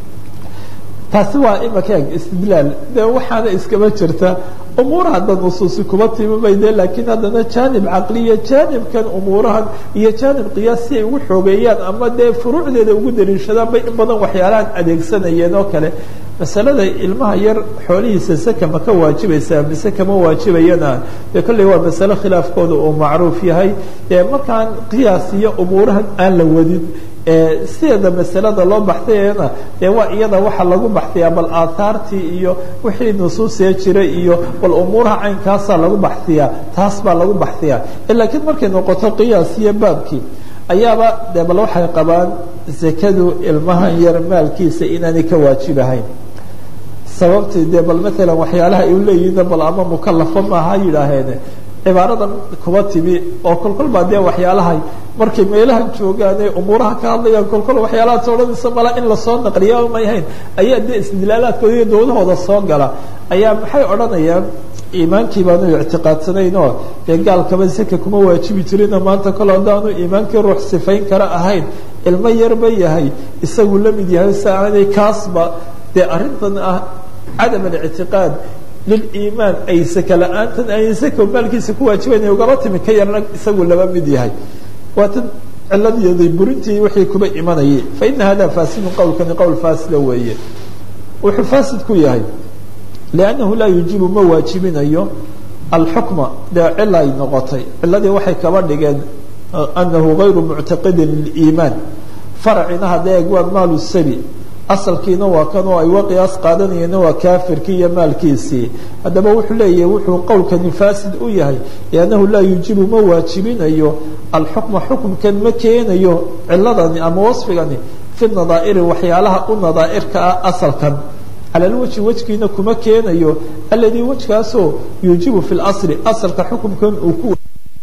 taasi waa imaka eg istidlaal dee waxaana iskama jirta umuuraha hadda nusuusi kuma timimay de laakiin haddana jaanib caqliya jaanibkan umuurahan iyo jaanib qiyaas si ay ugu xoogeeyaan ama dee furuucdeeda ugu daliishadaan bay in badan waxyaalahan adeegsanayeen oo kale masalada ilmaha yar xoolihiisa se kama ka waajibaysaa mise kama waajibayana dee kolley waa masale khilaafkooda uu macruuf yahay ee markaan qiyaas iyo umuurahan aan la wadin sideeda masalada loo baxtayna dee waa iyada waxa lagu baxtiyaa bal aathaartii iyo wixii nusuusee jiray iyo bal umuuraha caynkaasaa lagu baxtiyaa taas baa lagu baxtiyaa laakiin markay noqoto qiyaas iyo baabkii ayaaba dee bal waxay qabaan zakadu ilmahan yar maalkiisa inaanay ka waajibahayn sababtii dee bal maalan waxyaalaha ay uleeyihiin bal ama mukalafo maaha yidhaaheene cibaaradan kuba timi oo kolkol baa dee waxyaalahay markay meelahan joogaane umuuraha ka hadlayaan kolkol waxyaalahaas odhanaysa mala in lasoo naqliya may hayn ayaa dee isdilaalaadkooda iyo dowlahooda soo gala ayaa maxay odhanayaan iimaankii baanu ictiqaadsanayn oo dee gaalkaba saka kuma waajibi jirina maanta kol haddaanu iimaankii ruux sifayn kara ahayn ilmo yarba yahay isagu la mid yahay si aanay kaasba dee arrintan ah cadam alictiqaad liliimaan ay saka la-aantan ay saka maalkiisa ku waajibayn ugaba timi ka yarna isagu laba mid yahay waa tan ciladeeday burintii wixii kuba imanayay fa ina hada faasidun qowlkani qowl faasida weeye wuxuu faasid ku yahay liannahu laa yujibu ma waajibinayo alxukma dee cila ay noqotay ciladii waxay kaba dhigeen anahu gayru muctaqidin liliimaan faracina haddee eeg waa maalu sabi asalkiina waa kan oo ay wa qiyaas qaadanayeenna waa kaafirkii iyo maalkiisii haddaba wuxuu leeyahay wuxuu qowlkani faasid u yahay liannahu laa yujibu ma waajibinayo alxukma xukumkan ma keenayo ciladani ama wasfigani fi nadaa'iri waxyaalaha u nadaa'irka ah asalkan cala lwajhi wejgiina kuma keenayo aladii wejkaasoo yuujibu fi lasli asalka xukumkan uu ku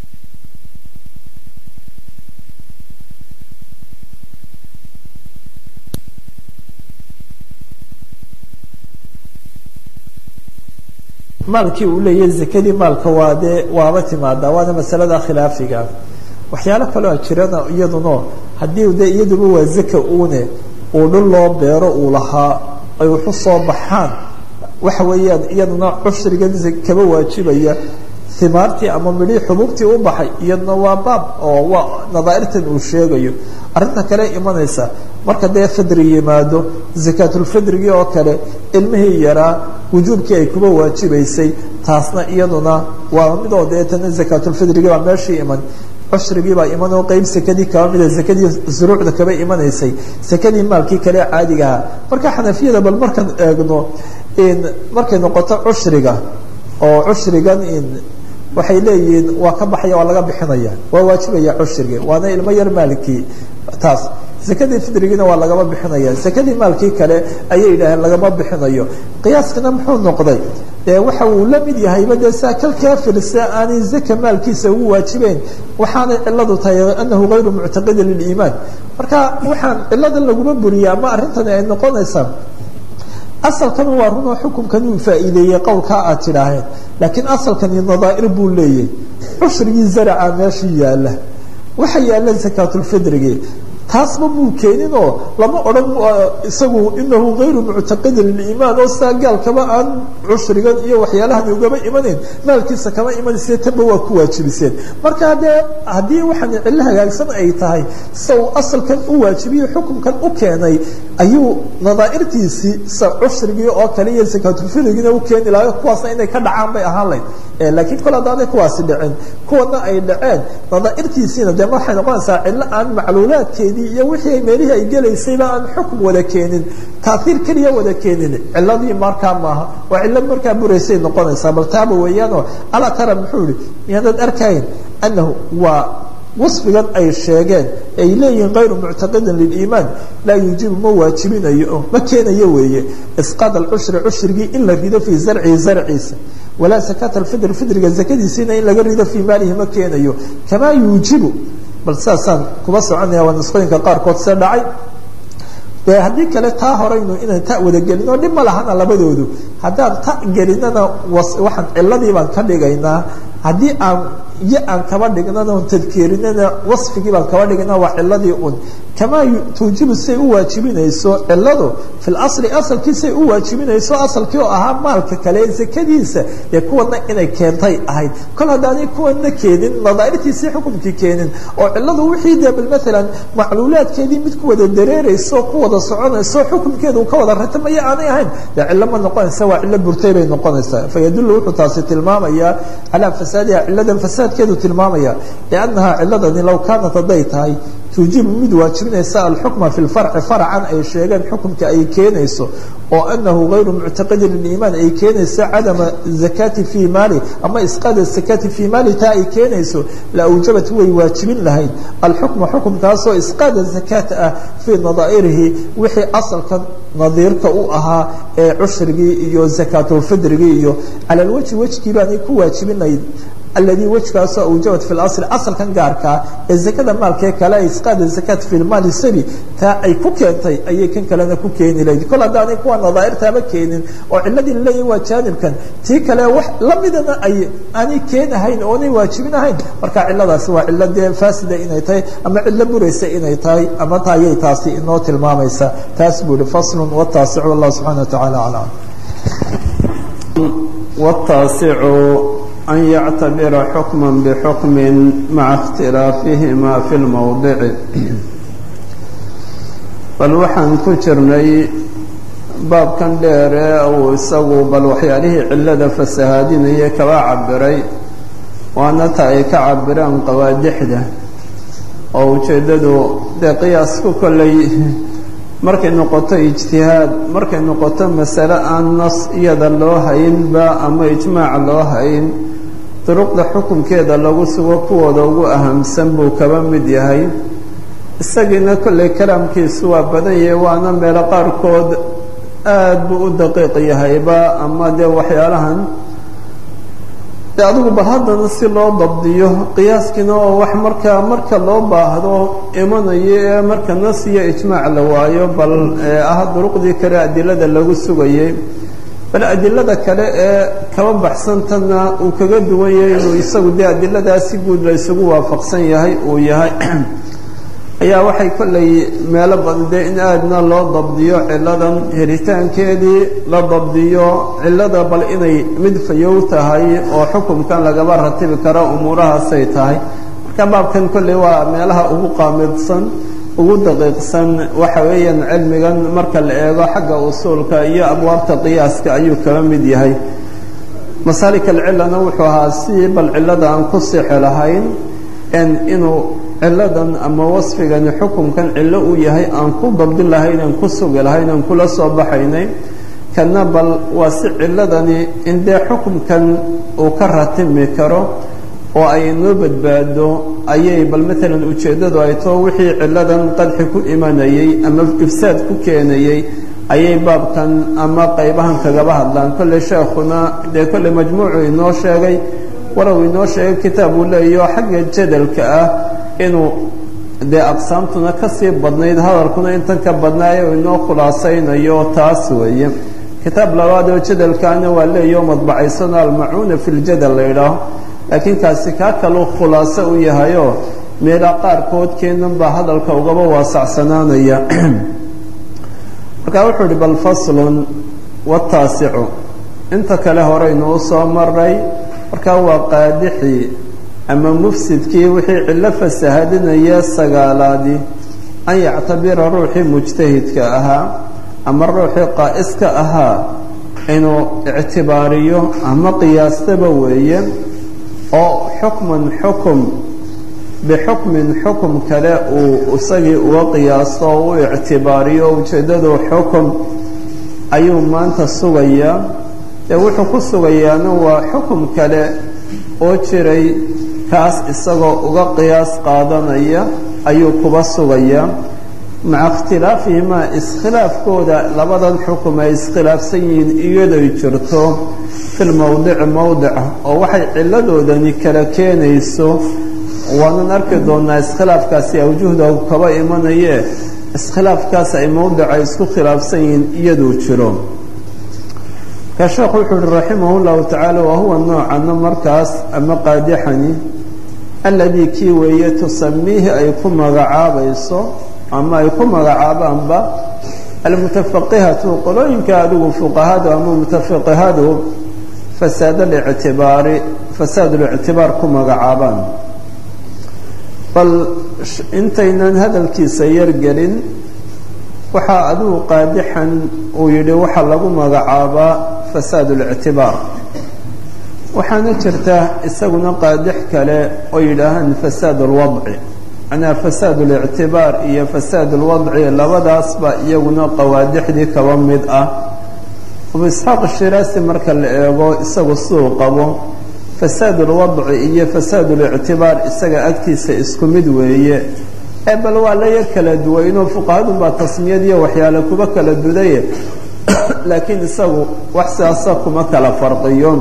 maalkii uu leeyahay zakadii maalka waa dee waaba timaadaa waana masalada khilaafiga waxyaalo kaloo jirana iyaduna haddii de iyaduba waa zaka uune uu dhul loo beero uu lahaa ay waxu soo baxaan waxa weeyaan iyaduna cushrigan kaba waajibaya himaartii ama midhii xububtii u baxay iyaduna waa baab oo waa nadaairtan uu sheegayo arrinta kale imanaysa marka dee fidri yimaado zakaatulfidrigii oo kale ilmihii yaraa wujuubkii ay kuba waajibaysay taasna iyaduna waa midoo dee tana zakaatulfidrigii baa meeshii iman cushrigii baa iman oo qeyb sakadii kaba mida sakadii zuruucda kaba imanaysay sakadii maalkii kale caadigaha marka xanafiyada bal markaan eegno markay noqoto cushriga oo cushrigan waxay leeyihiin waa ka baxaya waa laga bixinaya waa waajibaya cushrigi waana ilmo yar maalkii taas sakadii fidrigiina waa lagama bixinaya sakadii maalkii kale ayay yidhaaheen lagama bixinayo qiyaaskana muxuu noqday dee waxa uu la mid yahayba dee saa kal kaafir se aanay zaka maalkiisa ugu waajibeyn waxaanay ciladu tahay anahu gayru muctaqidin liliimaan marka waxaan ciladan laguma buriya ama arrintani ay noqonaysaa asalkan waa runoo xukumkan uu faa'iideeyey qowlkaa aad tidhaaheen laakiin asalkani nadaa'ir buu leeyahay cushrigii zaraca meeshii yaalla waxa yaalla zakaatulfidrigii taasba muu keeninoo lama odhan isagu inahu gayru muctaqidin liliimaan oo saa gaalkaba aan cushrigan iyo waxyaalahan ugaba imanayn maalkiisa kama imanayse tanba waa ku waajibiseen marka dee haddii waxaan cillo hagaagsan ay tahay sa uu asalkan u waajibiyo xukumkan u keenay ayuu nadaa'irtiisii sa cushrigii oo kale iyo zakaatulfidrigiina u keeni lahayo kuwaasna inay ka dhacaan bay ahaan layd laakiin kol haddaanay kuwaasi dhicin kuwana ay dhaceen nadaa'irtiisiina dee waxay noqonaysaa cillo aan macluulaadkeedii iyo wixii meelihii ay gelaysayba aan xukum wada keenin taaiir keliya wada keenin ciladii markaa maaha waa cilad markaa buraysay noqonaysaa bal taaba weeyaanoo alaa tara muxuu ihi miyaanad arkayn anahu waa wasfigan ay sheegeen ay leeyihiin kayru muctaqidin liliimaan laa yuujibu ma waajibinayo ma keenayo weeye isqaad alcushri cushrigii in la rido fii zarcihi zarciisa walaa sakaat alfidr fidriga zakadiisiina in laga rido fii maalihi ma keenayo kamaa yuujibu bal saasaan kuba soconaya waa nisqooyinka qaarkood see dhacay de haddii kale taa horaynu inaan ta wada gelino dhib ma lahana labadoodu haddaan ta gelinana waxaan ciladii baan ka dhigaynaa haddii aan iyo aan kaba dhignana on tadkeerinana wasfigii baan kaba dhignaa waa ciladii un kamaa tuujibu say u waajibinayso ciladu fi lasli asalkiisay u waajibinayso asalkii oo ahaa maalka kale zakadiisa dee kuwana inay keentay ahayd kol haddaanay kuwana keenin nadaairtiisii xukumkii keenin oo ciladu wixii dee bal maalan macluulaadkeedii mid ku wada dareerayso ku wada soconayso xukumkeedu ka wada ratamaya aanay ahayn dee cilo ma noqonaysa waa cilo burtay bay noqonaysaa fayadullu wuxuu taasi tilmaamayaa calaa fasaadiha ciladan fasaadkeedu tilmaamaya liannahaa ciladani low kaanat hadday tahay tuujibu mid waajibinaysa alxukma fi lfarci farcan ay sheegeen xukumka ay keenayso oo anahu gayru muctaqidin liliimaan ay keenayso cadama zakati fii maali ama isqaada zakati fii maali taa ay keenayso la awjabat way waajibin lahayd alxukma xukumkaasoo isqaada zakaat ah fii nadaa'irihi wixii asalka nadiirka u ahaa ee cushrigii iyo zakaatulfidrigii iyo cala lwajhi wejkii baanay ku waajibinayd alladii wejkaasoo awjabat fi lasli asalkan gaarkaa ee zakada maalkee kale ay isqaada zakaat fi lmaali sabi taa ay ku keentay ayay kan kalena ku keeni lahayd kol haddaanay kuwa nadaairtaaba keenin oo ciladii laleeyahy waa jaanibkan tii kale wax lamidana ay aanay keenahayn oonay waajibinahayn marka ciladaasi waa cilo dee faasida inay tahay ama cilo buraysa inay tahay ama ta ayay taasi inoo tilmaamaysa taas buu ihi faslun wataasicu wallahu subxana wa tacaala aclam wataasicu an yactabira xukma bxukmi maca اkhtilaafihima fi lmowdici bal waxaan ku jirnay baabkan dheere uu isagu bal waxyaalihii cilada fasahaadinaya kaba cabiray waana ta ay ka cabiraan qawaadixda oo ujeeddadu dee qiyaasku kolley markay noqoto ijtihaad markay noqoto masale aan nas iyada loo haynba ama ijmaac loo hayn duruqda xukunkeeda lagu sugo kuwooda ugu ahamsan buu kaba mid yahay isagiina kolley kalaamkiisu waa badan yahay waana meelo qaarkood aad buu u daqiiq yahayba ama dee waxyaalahan de adigu bal haddana si loo dabdiyo qiyaaskiina oo wax markaa marka loo baahdo imanayo ee marka nas iyo ijmaac la waayo bal ah duruqdii kale adilada lagu sugayay bal adilada kale ee kaba baxsantana uu kaga duwan yahay inuu isagu dee adiladaas si guud la isugu waafaqsan yahay uu yahay ayaa waxay kollay meelo badan dee in aadna loo dabdiyo ciladan helitaankeedii la dabdiyo cilada bal inay mid fayow tahay oo xukumkan lagaba ratibi karo umuurahaasay tahay marka baabkan kolley waa meelaha ugu qaamidsan ugu daqiiqsan waxa weeyaan cilmigan marka la eego xagga usuulka iyo abwaabta qiyaaska ayuu kaba mid yahay masaalik alcilana wuxuu ahaa si bal cilada aan ku sixi lahayn inuu ciladan ama wasfigani xukumkan cillo uu yahay aan ku dabdin lahayn aan ku sugi lahayn aan kula soo baxaynay kana bal waa si ciladani in dee xukumkan uu ka ratimi karo oo ay noo badbaado ayay bal maalan ujeeddadu ay too wixii ciladan qadxi ku imanayey ama ifsaad ku keenayey ayay baabkan ama qaybahan kagaba hadlaan kolley sheekhuna dee kolley majmuucu inoo sheegay walow inoo sheegay kitaab uu leeyaho xagga jadalka ah inuu dee aqsaamtuna kasii badnayd hadalkuna intan ka badnaayo inoo khulaasaynayo taas weeye kitaab labaad oo jadalkaana waa leeyaho madbacaysano almacuuna fi ljadal la yidhaaho laakiin kaasi kaa kaluu khulaaso u yahayoo meelaa qaarkood keenan baa hadalka ugaba waasacsanaanaya markaa wuxuu uhi bal faslun wataasicu inta kale horeynu u soo maray markaa waa qaadixii ama mufsidkii wixii cillo fasahadinaya sagaalaadii an yactabira ruuxii mujtahidka ahaa ama ruuxii qaa'iska ahaa inuu ictibaariyo ama qiyaastaba weeye oo xukman xukum bixukmin xukum kale uu isagii uga qiyaasto oo u ictibaariyo ujeeddadu xukum ayuu maanta sugayaa dee wuxuu ku sugayaana waa xukum kale oo jiray kaas isagoo uga qiyaas qaadanaya ayuu kuba sugayaa maca ikhtilaafihimaa iskhilaafkooda labadan xukum ay iskhilaafsan yihiin iyadoy jirto fil mowdici mowdica oo waxay ciladoodani kala keenayso waanan arki doonaa iskhilaafkaasi awjuhda kaba imanayee iskhilaafkaas ay mowdica isku khilaafsan yihiin iyaduu jiro ka sheekhu wuxuu uhi raximah llahu tacaala wahuwa noocana markaas ama qaadixani alladii kii weeye tusamiihi ay ku magacaabayso ama ay ku magacaabaanba almutafaqihatu qolooyinka adigu fuqahadu ama mutafaqihadu fasaad alictibaari fasaad اlictibaar ku magacaabaan bal intaynan hadalkiisa yargelin waxaa adigu qaadixan uu yidhi waxaa lagu magacaabaa fasaad اlictibaar waxaana jirta isaguna qaadix kale oo yidhaahaan fasaad اlwadci macnaha fasaad اlictibaar iyo fasaad اlwadci labadaasba iyaguna qawaadixdii kaba mid ah abu isxaaq shiraasi marka la eego isagu siduu qabo fasaad اlwadci iyo fasaad اlictibaar isaga agtiisa isku mid weeye ee bal waa la yar kala duwaynoo fuqahadunbaa tasmiyadiiyo waxyaale kuba kala dudaye laakiin isagu wax sidaasa kuma kala farqiyo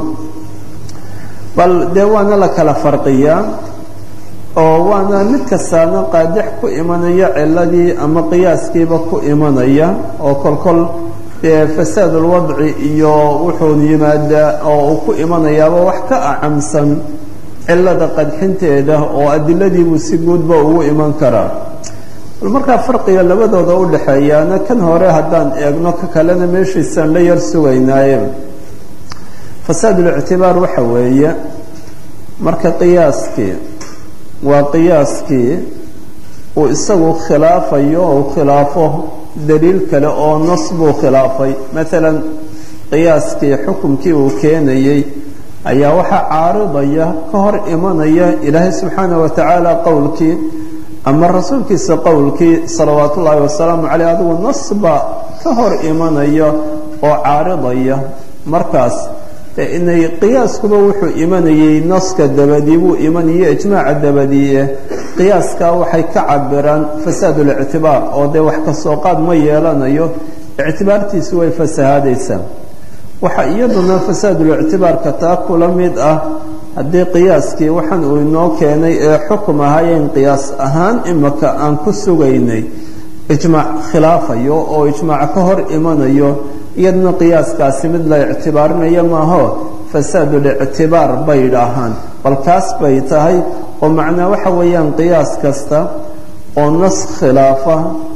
bal dee waana la kala farqiyaa oo waana mid kastaana qaadix ku imanaya ciladii ama qiyaaskiiba ku imanaya oo kolkol dee fasaad ulwadci iyo wuxuu yimaadaa oo uu ku imanayaaba wax ka acamsan cilada qadxinteeda oo adiladiibuu si guudba ugu iman karaa bal markaa farqiga labadooda u dhexeeyaana kan hore haddaan eegno ka kalena meeshiisaan la yar sugaynaaye fasaad ulictibaar waxa weeye marka qiyaaskii waa qiyaaskii uu isagu khilaafayo ou khilaafo daliil kale oo nas buu khilaafay maalan qiyaaskii xukumkii uu keenayey ayaa waxaa caaridaya ka hor imanaya ilaahay subxaana wa tacaala qowlkii ama rasuulkiisa qowlkii salawaat ullaahi wasalaamu caleyh adigu nas baa ka hor imanaya oo caaridaya markaas inay qiyaaskuba wuxuu imanayey naska dabadii buu imanayay ijmaaca dabadiie qiyaaskaa waxay ka cabiraan fasaad ulictibaar oo dee wax kasoo qaad ma yeelanayo ictibaartiisu way fasahaadaysaa waxaa iyaduna fasaadulictibaarka taa kula mid ah haddii qiyaaskii waxaan uu inoo keenay ee xukum ahaayeen qiyaas ahaan imaka aan ku sugaynay ijmaac khilaafayo oo ijmaac ka hor imanayo iyaduna qiyaaskaasi mid la ictibaarinayo maaho fasaadulictibaar bay idhaahaan bal kaas bay tahay oo macnaa waxa weeyaan qiyaas kasta oo nas khilaafa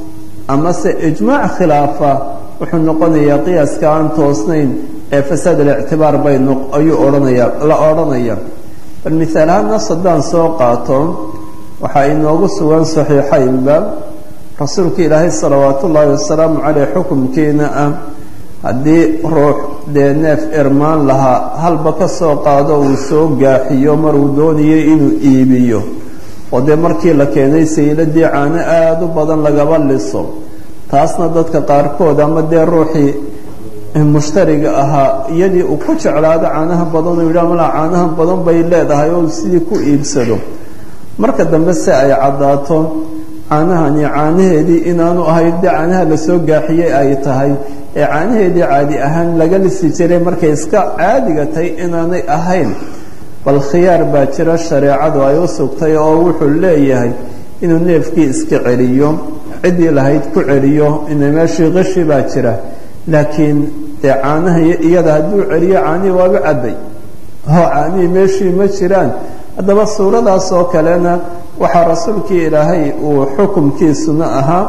amase ijmaac khilaafa wuxuu noqonayaa qiyaaska aan toosnayn ee fasaad alictibaar bay ayuu odhanaya la odhanaya bal mihaal ahaan nas haddaan soo qaato waxaa inoogu sugan saxiixaynba rasuulka ilaahay salawaat ullaahi wasalaamu caleyh xukumkiina ah haddii ruux dee neef irmaan lahaa halba ka soo qaado uu soo gaaxiyo maruu doonayay inuu iibiyo oo dee markii la keenay sayladii caano aada u badan lagaba liso taasna dadka qaarkood ama dee ruuxii mushtariga ahaa iyadii uu ku jeclaado caanaha badan oo yidhaha malaa caanaha badan bay leedahay oo sidii ku iibsado marka dambe se ay caddaato caanahani caanaheedii inaanu ahayn dee caanaha lasoo gaaxiyey ay tahay ee caanaheedii caadi ahaan laga lisi jiray markay iska caadiga tahay inaanay ahayn bal khiyaar baa jira shareecadu ay u sugtay oo wuxuu leeyahay inuu neefkii iska celiyo ciddii lahayd ku celiyo ina meeshii qishi baa jira laakiin dee caanaha iyada hadduu celiyo caanihii waaba cabbay oo caanihii meeshii ma jiraan haddaba suuradaas oo kalena waxaa rasuulkii ilaahay uu xukumkiisuna ahaa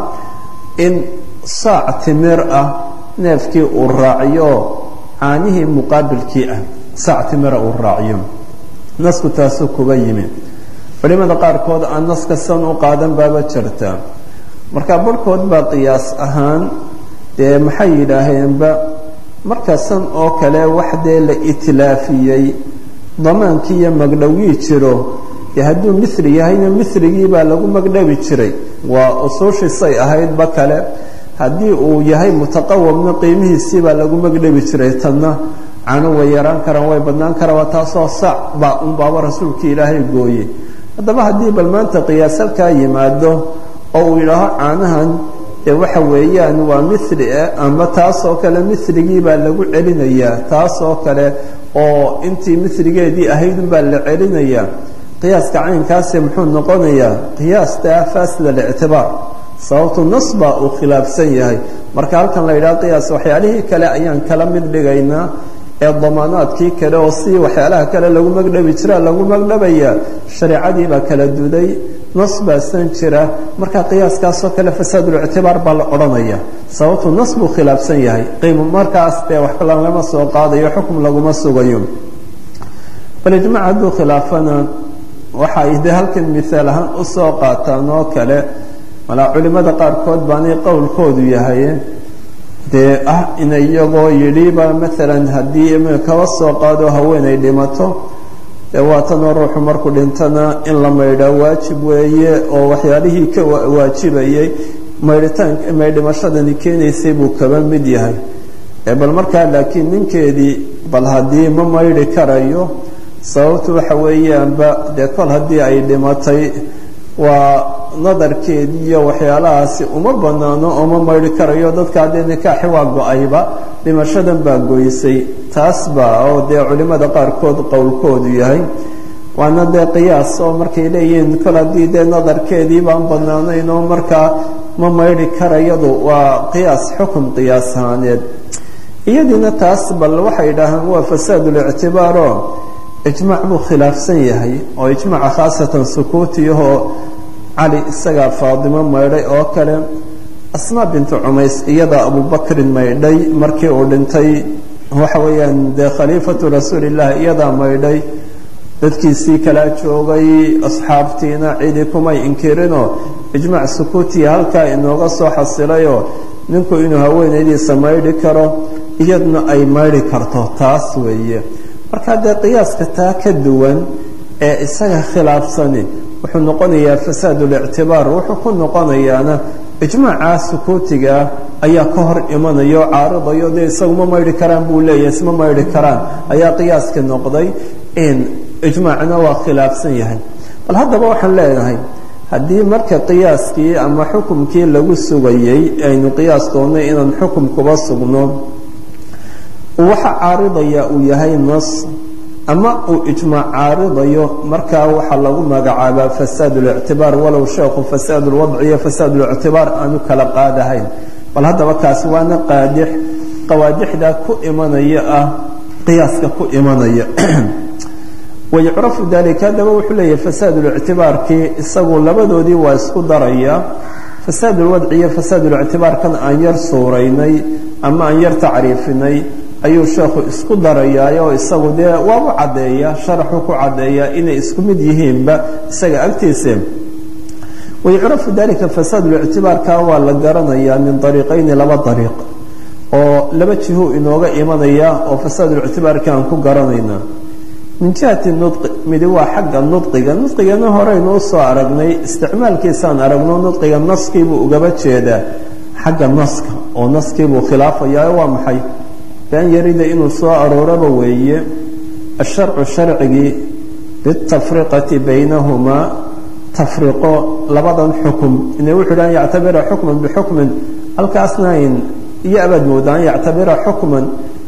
in saac timir ah neefkii uu raaciyo caanihii muqaabilkii ah saac timira uu raaciyo nasku taasuu kuba yimi culimada qaarkood aan naska san u qaadan baaba jirta marka barhkood baa qiyaas ahaan dee maxay yidhaaheenba marka san oo kale wax dee la itlaafiyey damaankii iyo magdhowgii jiro dee hadduu mithri yahayna mithrigii baa lagu magdhabi jiray waa usuushiisay ahaydba kale haddii uu yahay mutaqawamna qiimihiisii baa lagu magdhabi jiray tanna canu way yaraan karaan way badnaan karaan waa taasoo sac baa unbaaba rasuulkii ilaahay gooye haddaba haddii bal maanta qiyaas halkaa yimaado oo uu yidhaaho caanahan dee waxa weeyaan waa mili eh ama taasoo kale miligii baa lagu celinayaa taasoo kale oo intii miligeedii ahaydun baa la celinayaa qiyaaska caynkaasi muxuu noqonayaa qiyaasta fasid alictibaar sababtu nas baa uu khilaafsan yahay marka halkan la yidhaha qiyaas waxyaalihii kale ayaan kala mid dhigaynaa ee damaanaadkii kale oo si waxyaalaha kale lagu magdhabi jira lagu magdhabayaa shareecadii baa kala duday nas baasan jira marka qiyaaskaasoo kale fasaadulictibaar baa la odhanaya sababtu nas buu khilaafsan yahay qiimo markaas dee wax kala lama soo qaadayo xukum laguma sugayo bal ijmac hadduu khilaafana waxa ay dee halkan miaal ahaan usoo qaataan oo kale malaa culimada qaarkood baanay qowlkoodu yahay dee ah ina iyagoo yidhiba maalan haddii kaba soo qaado haweenay dhimato dee waatanoo ruuxu markuu dhintana in la maydhaa waajib weeye oo waxyaalihii ka waajibayay maydhitaan maydhimashadani keenaysay buu kaba mid yahay bal markaa laakiin ninkeedii bal haddii ma maydhi karayo sababtu waxa weeyaanba dee kol haddii ay dhimatay waa nadarkeedii iyo waxyaalahaasi uma banaano oo ma maydhi karayo dadka haddee nikaaxi waa go-ayba dhimashadan baa goysay taas baa oo dee culimada qaarkood qowlkoodu yahay waana dee qiyaas oo markay leeyihiin kol haddii dee nadarkeedii baan banaanayn oo markaa ma maydhi karayadu waa qiyaas xukun qiyaas ahaaneed iyadiina taas bal waxay idhaahaan waa fasaadulictibaaro ijmaac buu khilaafsan yahay oo ijmaaca khaasatan sukuutiyahoo cali isagaa faadimo maydhay oo kale asmaa bintu cumays iyadaa abubakrin maydhay markii uu dhintay waxa weeyaan dee khaliifatu rasuulillahi iyadaa maydhay dadkiisii kalaa joogay asxaabtiina cidi kumay inkirinoo ijmaac sukuutiya halkaa inooga soo xasilayoo ninku inuu haweenaydiisa maydhi karo iyadna ay maydhi karto taas weeye marka dee qiyaaska taa ka duwan ee isaga khilaafsani wuxuu noqonayaa fasaadulictibaar wuxuu ku noqonayaana ijmaaca sukuutigaa ayaa ka hor imanayo o caaridayo dee isagu ma maydhi karaan buu leeyahay isma maydhi karaan ayaa qiyaaska noqday ijmaacna waa khilaafsan yahay bal haddaba waxaan leenahay haddii marka qiyaaskii ama xukumkii lagu sugayey aynu qiyaas doonnay inaan xukum kuba sugno waxa caaridaya uu yahay nas ama uu ijmaac caaridayo markaa waxaa lagu magacaabaa fasaad اlictibaar walow sheekhu fasaad اlwadci iyo fasaad اlictibaar aanu kala qaadahayn bal haddaba kaasi waana qaadix qawaadixda ku imanaya ah qiyaaska ku imanaya wayucrafu dalika haddaba wuxuu leeyahay fasaad اlictibaarkii isagu labadoodii waa isku daraya fasaad اlwadci iyo fasaad اlictibaarkan aan yar suuraynay ama aan yar tacriifinay ayuu sheekhu isku darayaa oo isagu dee waabu caddeeya sharaxu ku caddeeya inay isku mid yihiinba isaga agtiisa wayucrafu dalika fasaad lictibaarka waa la garanayaa min ariiqayni laba ariiq oo laba jiho inooga imanaya oo fasaadlictibaarka aan ku garanayna min jihati nudqi midi waa xagga nudqiga nudqigana horeynu usoo aragnay isticmaalkiisaan aragno nudqiga naskiibuu ugaba jeedaa xagga naska oo naskiibuu khilaafayaa waa maxay been yarida inuu soo arooraba weeye asharcu sharcigii bitafriqati baynahumaa tafriqo labadan xukum ina wuxuu dhan yactabira xukman bixukmin halkaasna ayn iyo abaad mooda an yactabira xukman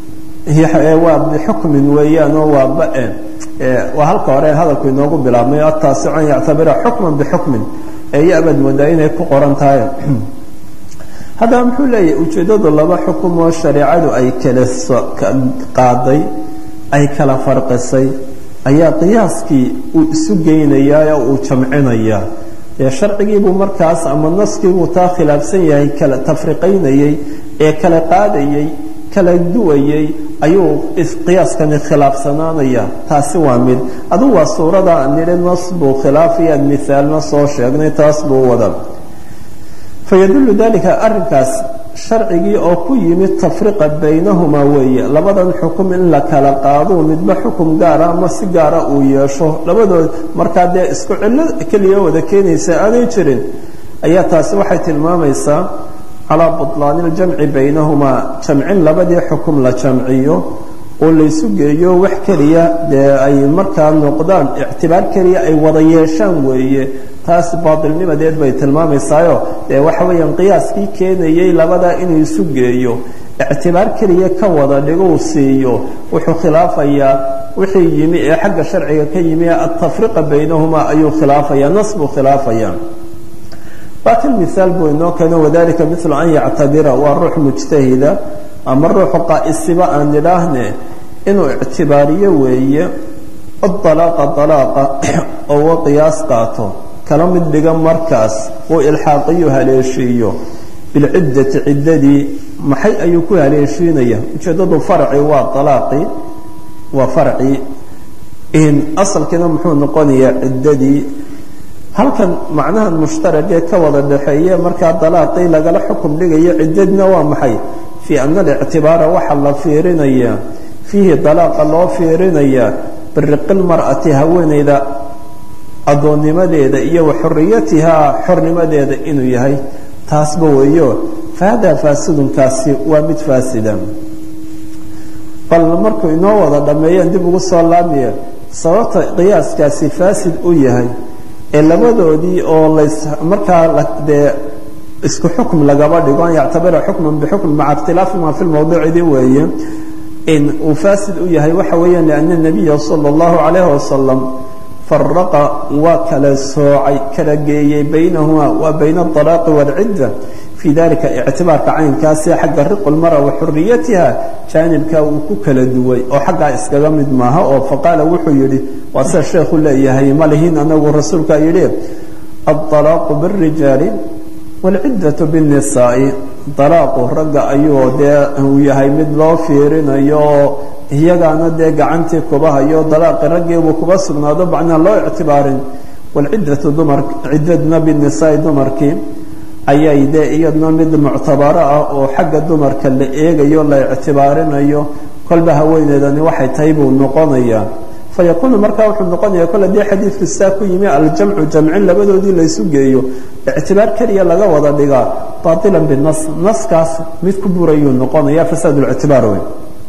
waa bixukmin weeyaan oo waa bae waa halka hore hadalku inoogu bilaabmay ataasic an yactabira xukman bixukmin ee iyo abaad moodaa inay ku qoran tahay haddaba muxuu leeyahay ujeeddadu laba xukum oo shareecadu ay kala qaaday ay kala farqisay ayaa qiyaaskii uu isu geynayaa oo uu jamcinayaa dee sharcigiibuu markaas ama naskiibuu taa khilaafsan yahay kala tafriqaynayey ee kala qaadayey kala duwayey ayuu qiyaaskani khilaafsanaanaya taasi waa mid adugu waa suurada nidhi nas buu khilaafayaan mithaalna soo sheegnay taas buu wada fayadullu dalika arrinkaas sharcigii oo ku yimid tafriqa baynahumaa weeye labadan xukum in la kala qaado midba xukum gaara ama si gaara uu yeesho labadood markaa dee isku cillo keliya wada keenaysa aanay jirin ayaa taasi waxay tilmaamaysaa calaa butlaani iljamci baynahumaa jamcin labadii xukum la jamciyo oo laysu geeyo wax keliya dee ay markaa noqdaan ictibaar keliya ay wada yeeshaan weeye taas baatilnimadeed bay tilmaamaysaayoo dee waxa weeyaan qiyaaskii keenayay labadaa inuu isu geeyo ictibaar keliya ka wada dhiguu siiyo wuxuu khilaafayaa wixii yimi ee xagga sharciga ka yimi altafriqa baynahumaa ayuu khilaafaya nas buu khilaafaya waa kan miaal buu inoo keeno wadalika milu an yactabira waa ruux mujtahida ama ruuxu qaa'isiba aan nidhaahne inuu ictibaariyo weeye adalaaqa dalaaqa oo wa qiyaas qaato kala mid dhiga markaas uu ilxaaqiyo haleeshiiyo bilciddati ciddadii maxay ayuu ku haleeshiinaya ujeeddadu farci waa alaaqii waa farci asalkiina muxuu noqonayaa ciddadii halkan macnahan mushtaragee ka wada dhaxeeye markaa dalaaqii lagala xukum dhigayo ciddadina waa maxay fii ana alictibaara waxaa la fiirinayaa fiihi dalaaqa loo fiirinayaa biriqil mar'ati haweeneyda addoonnimadeeda iyo wa xoriyatihaa xornimadeeda inuu yahay taasba weeyo fahadaa faasidunkaasi waa mid faasida bal markuu inoo wada dhammeeyeen dib ugu soo laamaya sababta qiyaaskaasi faasid u yahay ee labadoodii oo lays markaa dee isku xukm lagaba dhigo an yactabira xukman bixukm maca ikhtilaafihima fi lmawduucidi weeye in uu faasid u yahay waxa weeyaan liana nabiya sala allahu calayhi wasalam faraqa waa kala soocay kala geeyey baynahumaa waa bayna adalaaqi waalcidda fii dalika ictibaarka caynkaasi xagga riqulmara wa xuriyatiha jaanibkaa uu ku kala duway oo xaggaa iskaga mid maaha oo faqaala wuxuu yidhi waa sida sheekhu leeyahay ma lihin anagu rasuulkaa yidhi aalaaqu birijaali waalciddatu binnisaa'i dalaaqu ragga ayuu dee uu yahay mid loo fiirinayo oo iyagaana dee gacantii kuba hayo dalaaqi raggiibuu kuba sugnaado macnaa loo ictibaarin waalciddatu dumar ciddadna binnisaa'i dumarkii ayay dee iyadna mid muctabaro ah oo xagga dumarka la eegayo la ictibaarinayo kolba haweeneedani waxay tahay buu noqonayaa fayakuunu markaa wuxuu noqonaya kole dee xadiidku saa ku yimi aljamcu jamcin labadoodii laysu geeyo ictibaar keliya laga wada dhigaa baailan binas naskaas mid ku burayuu noqonaya fasaad lictibaar wey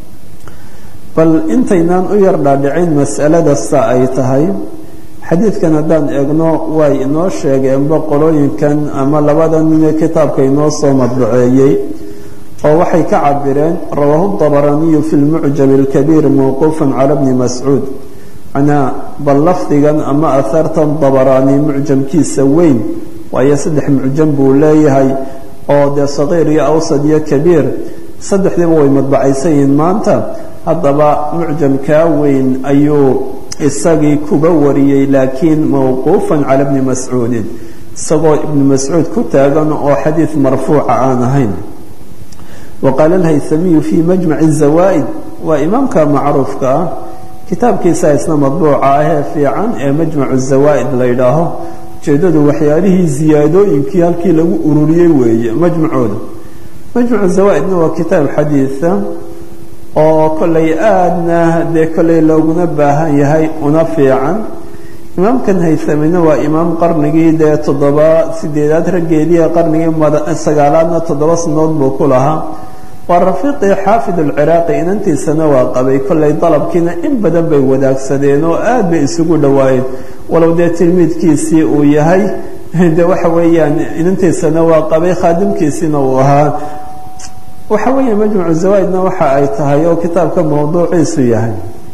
bal intaynaan u yar dhaadhicin mas'alada sa ay tahay xadiidkan haddaan eegno way inoo sheegeenba qolooyinkan ama labada ninee kitaabka inoo soo madbuceeyey oo waxay ka cabireen rawaahu dabaraniyu fi lmucjam اlkabiir mawquufa cala bni mascuud manaa bal lafdigan ama ahartan dabaraani mucjamkiisa weyn waayo saddex mucjam buu leeyahay oo dee saqiir iyo awsad iyo kabiir saddexdiiba way madbacaysan yihiin maanta haddaba mucjamkaa weyn ayuu isagii kuba wariyey laakiin mawquufan cala bni mascuudin isagoo ibni mascuud ku taagan oo xadiid marfuuca aan ahayn wa qaala alhaysamiyu fii majmaci zawaa'id waa imaamka macruufka ah kitaabkiisa isna madbuuca ahee fiican ee majmacu zawaa'id la ydhaaho ujeedadu waxyaalihii ziyaadooyinkii halkii lagu ururiyey weeye majmacooda majmacu zawaa'idna waa kitaab xadiida oo kollay aadna dee kollay looguna baahan yahay una fiican imaamkan haysamina waa imaam qarnigii dee toddoba sideedaad raggeedii ee qarnigii sagaalaadna toddoba sanood buu ku lahaa waa rafiiqii xaafid alciraaqi inantiisana waa qabay kollay dalabkiina in badan bay wadaagsadeen oo aad bay isugu dhowaayeen walow dee tilmiidkiisii uu yahay de waxa weeyaan inantiisana waa qabay khaadimkiisiina uu ahaa waxa weeye majmucu zawaaidna waxa ay tahay oo kitaabka mawduuciisu yahay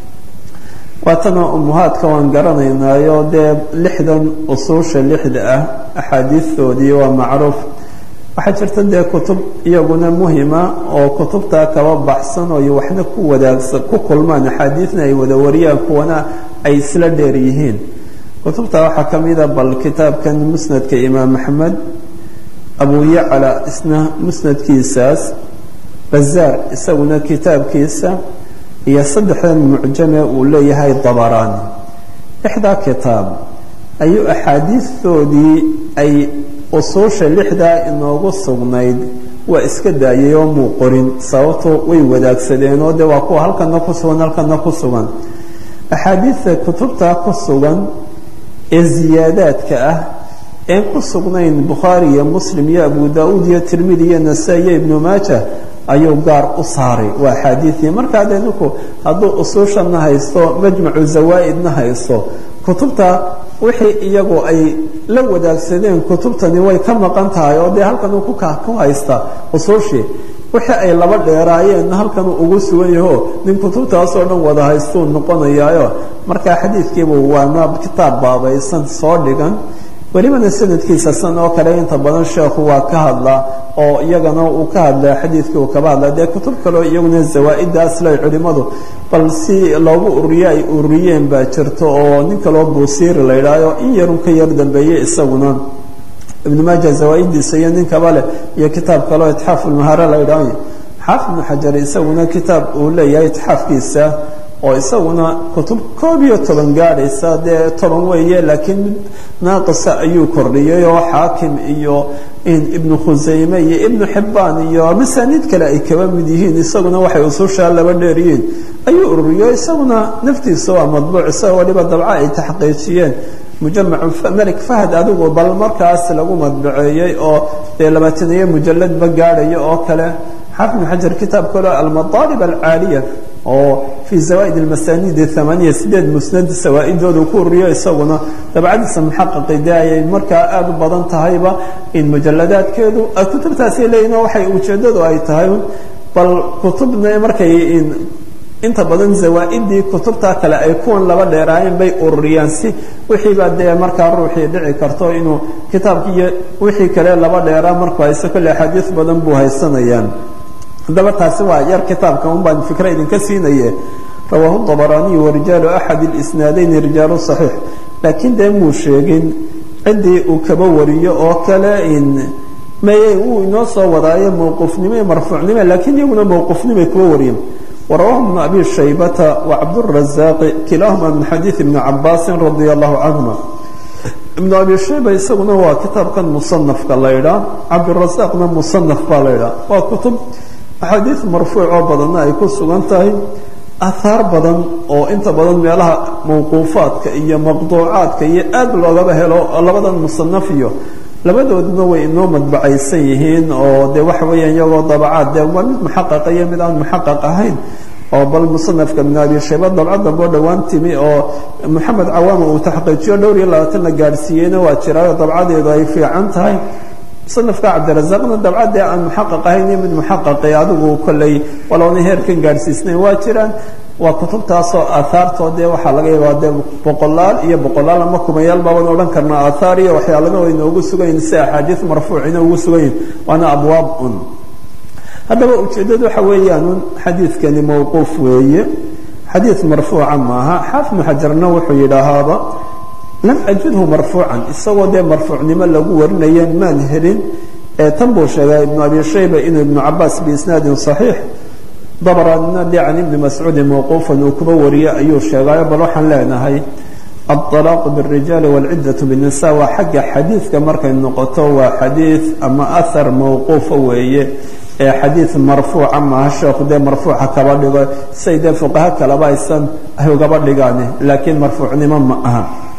waatana umuhaadka waan garanaynaayo dee lixdan usuusha lixda ah axaadiistoodii waa macruuf waxaa jirta dee kutub iyaguna muhima oo kutubtaa kaba baxsan oo waxna ku wadaagsan ku kulmaan axaadiidna ay wada wariyaan kuwana ay isla dheer yihiin kutubta waxaa ka mida bal kitaabkan musnadka imaam axmed abu yacla isna musnadkiisaas bazaar isaguna kitaabkiisa iyo saddexdan mucjame uu leeyahay dabaraani lixdaa kitaab ayuu axaadiistoodii ay usuusha lixdaa inoogu sugnayd waa iska daayay oo muu qorin sababto way wadaagsadeen oo de waa kuwa halkana ku sugan halkana ku sugan axaadiidta kutubtaa ku sugan ee ziyaadaadka ah een ku sugnayn bukhaari iyo muslim iyo abu da-uud iyo tirmidi iyo nasaa iyo ibnu maaja ayuu gaar u saaray waa axaadiidii markaa dee ninku hadduu usuushana haysto majmacu zawaa'idna haysto kutubta wixii iyagu ay la wadaagsadeen kutubtani way ka maqan tahay oo dee halkan uu ku haysta usuushii wixii ay laba dheeraayeenna halkan uu ugu sugan yaho nin kutubtaasoo dhan wada haystuu noqonayaayo markaa xadiidkiibu waana kitaab baabaysan soo dhigan welibana sanadkiisa san oo kale inta badan sheekhu waa ka hadlaa oo iyagana uu ka hadlaa xadiidkii uu kaba hadlaa dee kutub kaleo iyaguna zawaa-iddaas ley culimmadu bal si loogu ururiye ay ururiyeen baa jirto oo nin kaloo buusiiri la yidhaaho in yarun ka yar dambeeye isaguna ibnu maaja zawaa-iddiisa iyo nin kaba leh iyo kitaab kaleo itxaaf ulmahaare la yidhaaho xaafid ibnu xajar isaguna kitaab uu leeyahay itxaafkiisa oo isaguna kutub koob iyo toban gaadhaysa dee toban weeye laakiin mid naaqisa ayuu kordhiyay oo xaakim iyo ibnu khusayme iyo ibnu xibbaan iyo masaaniid kale ay kaba mid yihiin isaguna waxay usushaa laba dheeryihiin ayuu ururiyo isaguna naftiisa waa madbuuc isagoo waliba dabca ay taxqiijiyeen mujamacu malik fahad adigu bal markaas lagu madbaceeyey oo dee labaataniyo mujalladba gaadhaya oo kale xaafid ibnu xajar kitaab kaleo almadaalib alcaaliya oo fii zawaaid almasaanid amaaniya sideed musnad sawaa-idoodu ku ururiyo isaguna dabcadiisa muxaqaqi dee ayay markaa aada u badan tahayba in mujaladaadkeedu kutubtaasay leeyihin waxay ujeedadu ay tahay bal kutubna markay inta badan zawaa-idii kutubta kale ay kuwan laba dheeraayeen bay ururiyaan si wixiibaa dee markaa ruuxii dhici karto inuu kitaabkiiyo wixii kale laba dheeraa markuu haysto kolle axaadiis badan buu haysanayaan haddaba taasi waa yar kitaabka un baan fikra idinka siinaye rawaahu dabaraaniyu warijaalu axad isnaadayni rijaalu saxiix laakiin dee muu sheegin ciddii uu kaba wariyo oo kale in maye wuu inoo soo wadaayo mawquufnimo iyo marfuucnimo laakiin iyaguna mawquufnimay kuba wariyeen warawahu bnu abi shaybata wacabdurazaaqi kilaahuma min xadiid ibni cabaasin radia allahu canhuma ibnu abi shayba isaguna waa kitaabkan musanafka la ydhaa cabdirasaaqna musanaf baa la ydhaa waa kutub axaadiid marfuuc oo badanna ay ku sugan tahay ahaar badan oo inta badan meelaha mawquufaadka iyo maqduucaadka iyo aad loogaba helo labadan musanaf iyo labadooduna way inoo madbacaysan yihiin oo de waxa weeyaan iyagoo dabacaad dee waa mid muxaqaqa iyo mid aan muxaqaq ahayn oo bal musanafka ibn abi shayba dabca damboo dhowaan timi oo moxamed cawaama uu taxqiijiyo dhowr iyo labaatan la gaadhsiiyeyna waa jiraayo dabcadeedu ay fiican tahay musanafka cabdirasaaqna dabcadee aan muxaqaq ahayn iyo mid muxaqaqi adigu kolley walowna heerkan gaadhsiisnayn waa jiraan waa kutubtaasoo aahaartoodee waxaa laga yaabaa dee boqolaal iyo boqolaal ama kumayaal baaban odhan karnaa aathaar iyo waxyaalana way noogu sugayin si axaadiis marfuucina ugu sugayin waana abwaab un haddaba ujeeddadu waxa weeyaan xadiidkani mawquuf weeye xadiid marfuuca maaha xaafid muxajarna wuxuu yidhaahaaba lam ajidhu marfuucan isagoo dee marfuucnimo lagu warinaya maan helin ee tan buu sheegay ibnu abi shayba inuu ibnu cabaas biisnaadin saxiix dabranina de can ibni mascuudin mawquufan uu kuba wariye ayuu sheegayo bal waxaan leenahay aلطalaaqu bالrijaali wاlcidaة bالnisa waa xagga xadiidka markay noqoto waa xadiid ama ahar mawquufa weeye ee xadiid marfuuca maaha sheekhu dee marfuuca kaba dhigo say dee fuqaha kaleba aysan ay ugaba dhigaane laakiin marfuucnimo ma aha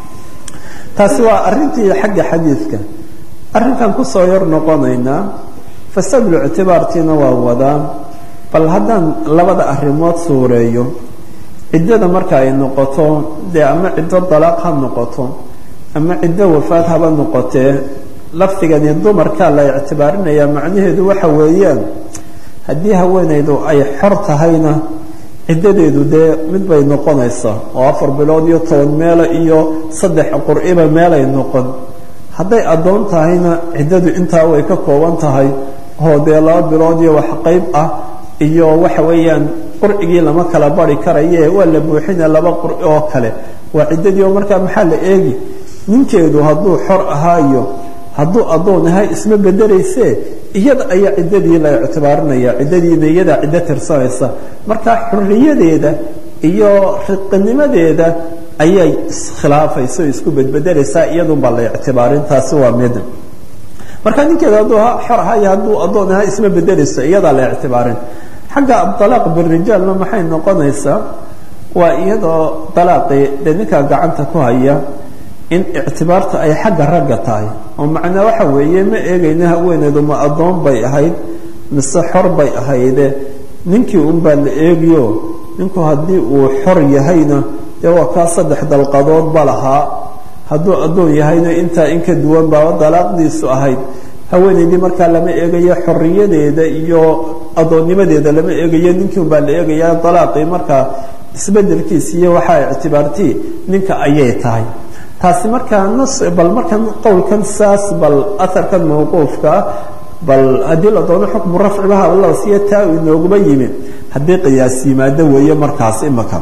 taasi waa arintii xagga xadiidka arrinkan kusoo yar noqonaynaa fasadulctibaartiina waa wadaa bal haddaan labada arrimood suureeyo ciddada marka ay noqoto dee ama ciddo dalaaq ha noqoto ama ciddo wafaad haba noqotee lafdigani dumarkaa la ictibaarinayaa macnaheedu waxa weeyaan haddii haweenaydu ay xor tahayna ciddadeedu dee mid bay noqonaysaa oo afar bilood iyo toban meela iyo saddex qur-iba meelay noqon hadday addoon tahayna ciddadu intaa way ka kooban tahay oo dee laba bilood iyo wax qayb ah iyo waxa weeyaan qurcigii lama kala bari karaye waa la buuxina laba qurci oo kale waa ciddadii oo markaa maxaa la eegi ninkeedu hadduu xor ahaayo hadduu addoon ahay isma bedelayse iyada ayaa ciddadii la ictibaarinaya ciddadiina iyadaa ciddo tirsanaysa marka xurriyadeeda iyo riqinimadeeda ayay iskhilaafaysa o isku bedbedelaysaa iyadunbaa la ictibaarin taasi waa mid marka ninkeeda hadduu xor ahayo hadduu addoon ahay isma bedelayso iyadaa la ictibaarin xagga abalaaq birijaalna maxay noqonaysaa waa iyadoo dalaaqii dee ninkaa gacanta ku haya in ictibaarta ay xagga ragga tahay oo macnaa waxa weeye ma eegayna haweeneedu ma addoon bay ahayd mise xor bay ahayde ninkii unbaa la eegiyo ninku haddii uu xor yahayna dee waa kaa saddex dalqadoodba lahaa hadduu addoon yahayna intaa in ka duwan baaba dalaaqdiisu ahayd haweenaydii markaa lama eegayo xoriyadeeda iyo addoonnimadeeda lama eegayo ninkii unbaa la eegaya dalaaqii markaa isbedelkiisa iyo waxaa ictibaartii ninka ayay tahay taasi markaa nas bal markan qowlkan saas bal aharkan mawquufkaa bal haddii la doono xukmu rafcibaha la siiyo taa uu inooguma yimi haddii qiyaas yimaado weeye markaas imaka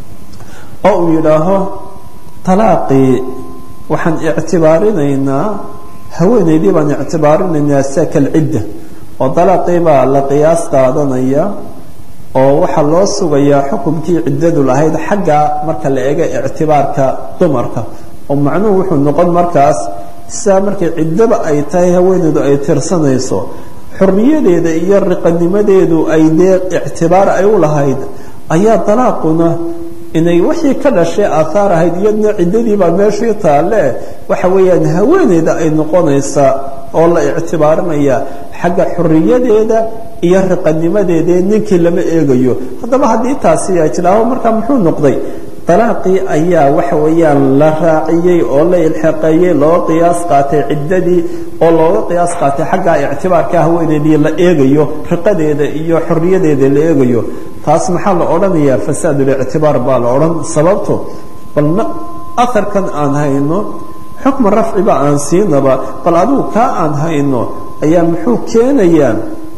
oo uu yidhaaho talaaqii waxaan ictibaarinaynaa haweenaydii baan ictibaarinaynaa sakal cidda oo talaaqii baa la qiyaas qaadanaya oo waxaa loo sugayaa xukumkii ciddadu lahayd xagga marka la eego ictibaarka dumarka oo macnuhu wuxuu noqon markaas sidaa markay ciddaba ay tahay haweeneydu ay tirsanayso xorriyadeeda iyo riqanimadeedu ay dee ictibaar ay u lahayd ayaa dalaaquna inay wixii ka dhashay aathaar ahayd iyadna ciddadiibaa meeshii taalle waxa weeyaan haweeneyda ay noqonaysaa oo la ictibaarinaya xagga xorriyadeeda iyo riqanimadeeda ninkii lama eegayo haddaba haddii taasi ay tidhaaho markaa muxuu noqday dalaaqii ayaa waxa weeyaan la raaciyey oo la ilxaqeeyey looga qiyaas qaatay ciddadii oo looga qiyaas qaatay xagga ictibaarka haweeneydii la eegayo riqadeeda iyo xorriyadeeda la eegayo taas maxaa la odhanayaa fasaadulictibaar baa la odhan sababto bal aharkan aan hayno xukma rafciba aan siinaba bal adigu kaa aan hayno ayaa muxuu keenayaa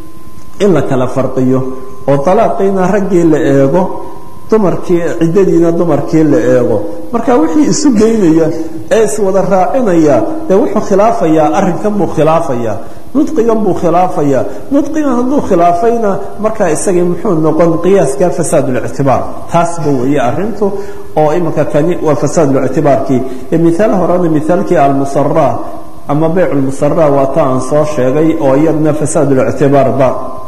in la kala farqiyo oo dalaaqiina raggii la eego dumarkii ciddadiina dumarkii la eego marka wixii isu geynaya ee iswada raacinaya dee wuxuu khilaafayaa arrinkan buu khilaafayaa nudqigan buu khilaafayaa nudqigan hadduu khilaafayna markaa isagii muxuu noqon qiyaaska fasaadulictibaar taasba weeye arrintu oo iminka kani waa fasaadulictibaarkii ee miaal horena miaalkii almusara ama beyc lmusara waa ta aan soo sheegay oo iyadna fasaadulictibaarba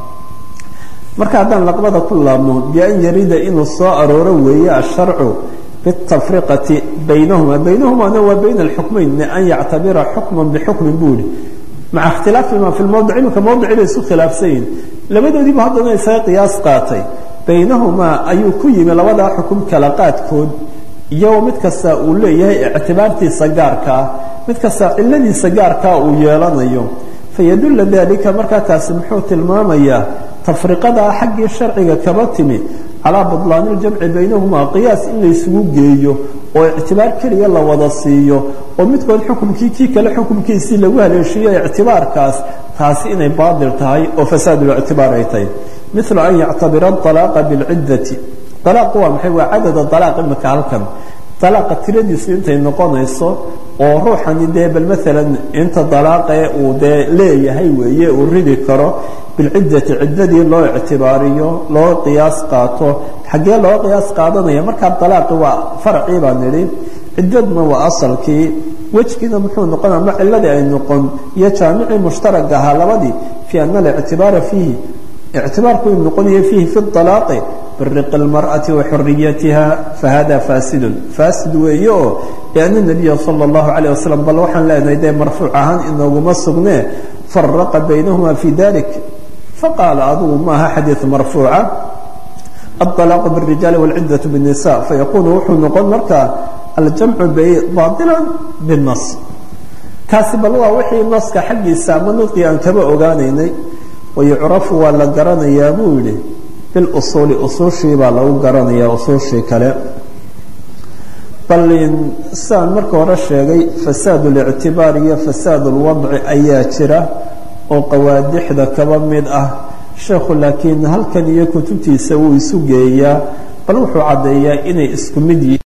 marka haddaan laqbada ku laabno bian yarida inuu soo arooro weeye asharcu bitafriqati baynahuma baynahumana waa bayna alxukmayn an yactabira xukman bixukmin buu ihi maca ikhtilaafihima fi lmowdic iminka mowdici bay isu khilaafsan yihin labadoodiiba haddana isaga qiyaas qaatay baynahumaa ayuu ku yimi labadaa xukum kala qaadkood iyagoo mid kasta uu leeyahay ictibaartiisa gaarka ah mid kasta ciladiisa gaarkaa uu yeelanayo fayadulla dalika markaa taasi muxuu tilmaamayaa tafriqadaa xaggii sharciga kaba timi calaa budlaani ljamci baynahumaa qiyaas in laysugu geeyo oo ictibaar keliya la wada siiyo oo midkood xukumkii kii kale xukumkiisii lagu haleeshiiyo ictibaarkaas taasi inay baadil tahay oo fasaadulictibaar ay tahay milu an yactabira alaaqa bilciddati alaaqu waa maxay waa cadada alaaq imika halkan alaaqa tiradiisu intay noqonayso oo ruuxani dee bal maalan inta dalaaqee uu dee leeyahay weeye uu ridi karo bilciddati ciddadii loo ictibaariyo loo qiyaas qaato xaggee loo qiyaas qaadanaya markaa dalaaqi waa faracii baa nidhi ciddadna waa asalkii wejgiina muxuu noqon ama ciladii ay noqon iyo jaamicii mushtarag ahaa labadii fii ana alictibaara fiihi ictibaarku uu noqonaya fiihi fi alaaqi biriqi اlmarأati wa xuriyatiha fahada fasidun fasid weeye oo lianna nabiya salى اllahu alayه wasalam bal waxaan leenahay dee marfuuc ahaan inooguma sugnee faraqa baynahuma fi dalik faqaala adugu maaha xadiiث marfuuca الطلاaq bالrijaali wاlcidaة bالnisa fayakunu wuxuu noqon markaa aljamcu baطila bالnas kaasi bal waa wixii naska xaggiisa ama nudqi aan kaba ogaanaynay wayucrafu waa la garanayaa buu yihi bilusuuli usuushii baa lagu garanayaa usuushii kale bal sidaan marka hore sheegay fasaad اlictibaar iyo fasaad اlwadci ayaa jira oo qawaadixda kaba mid ah sheekhu laakiin halkan iyo kutubtiisa wuu isu geeyaa bal wuxuu caddeeyaa inay isku mid yihiin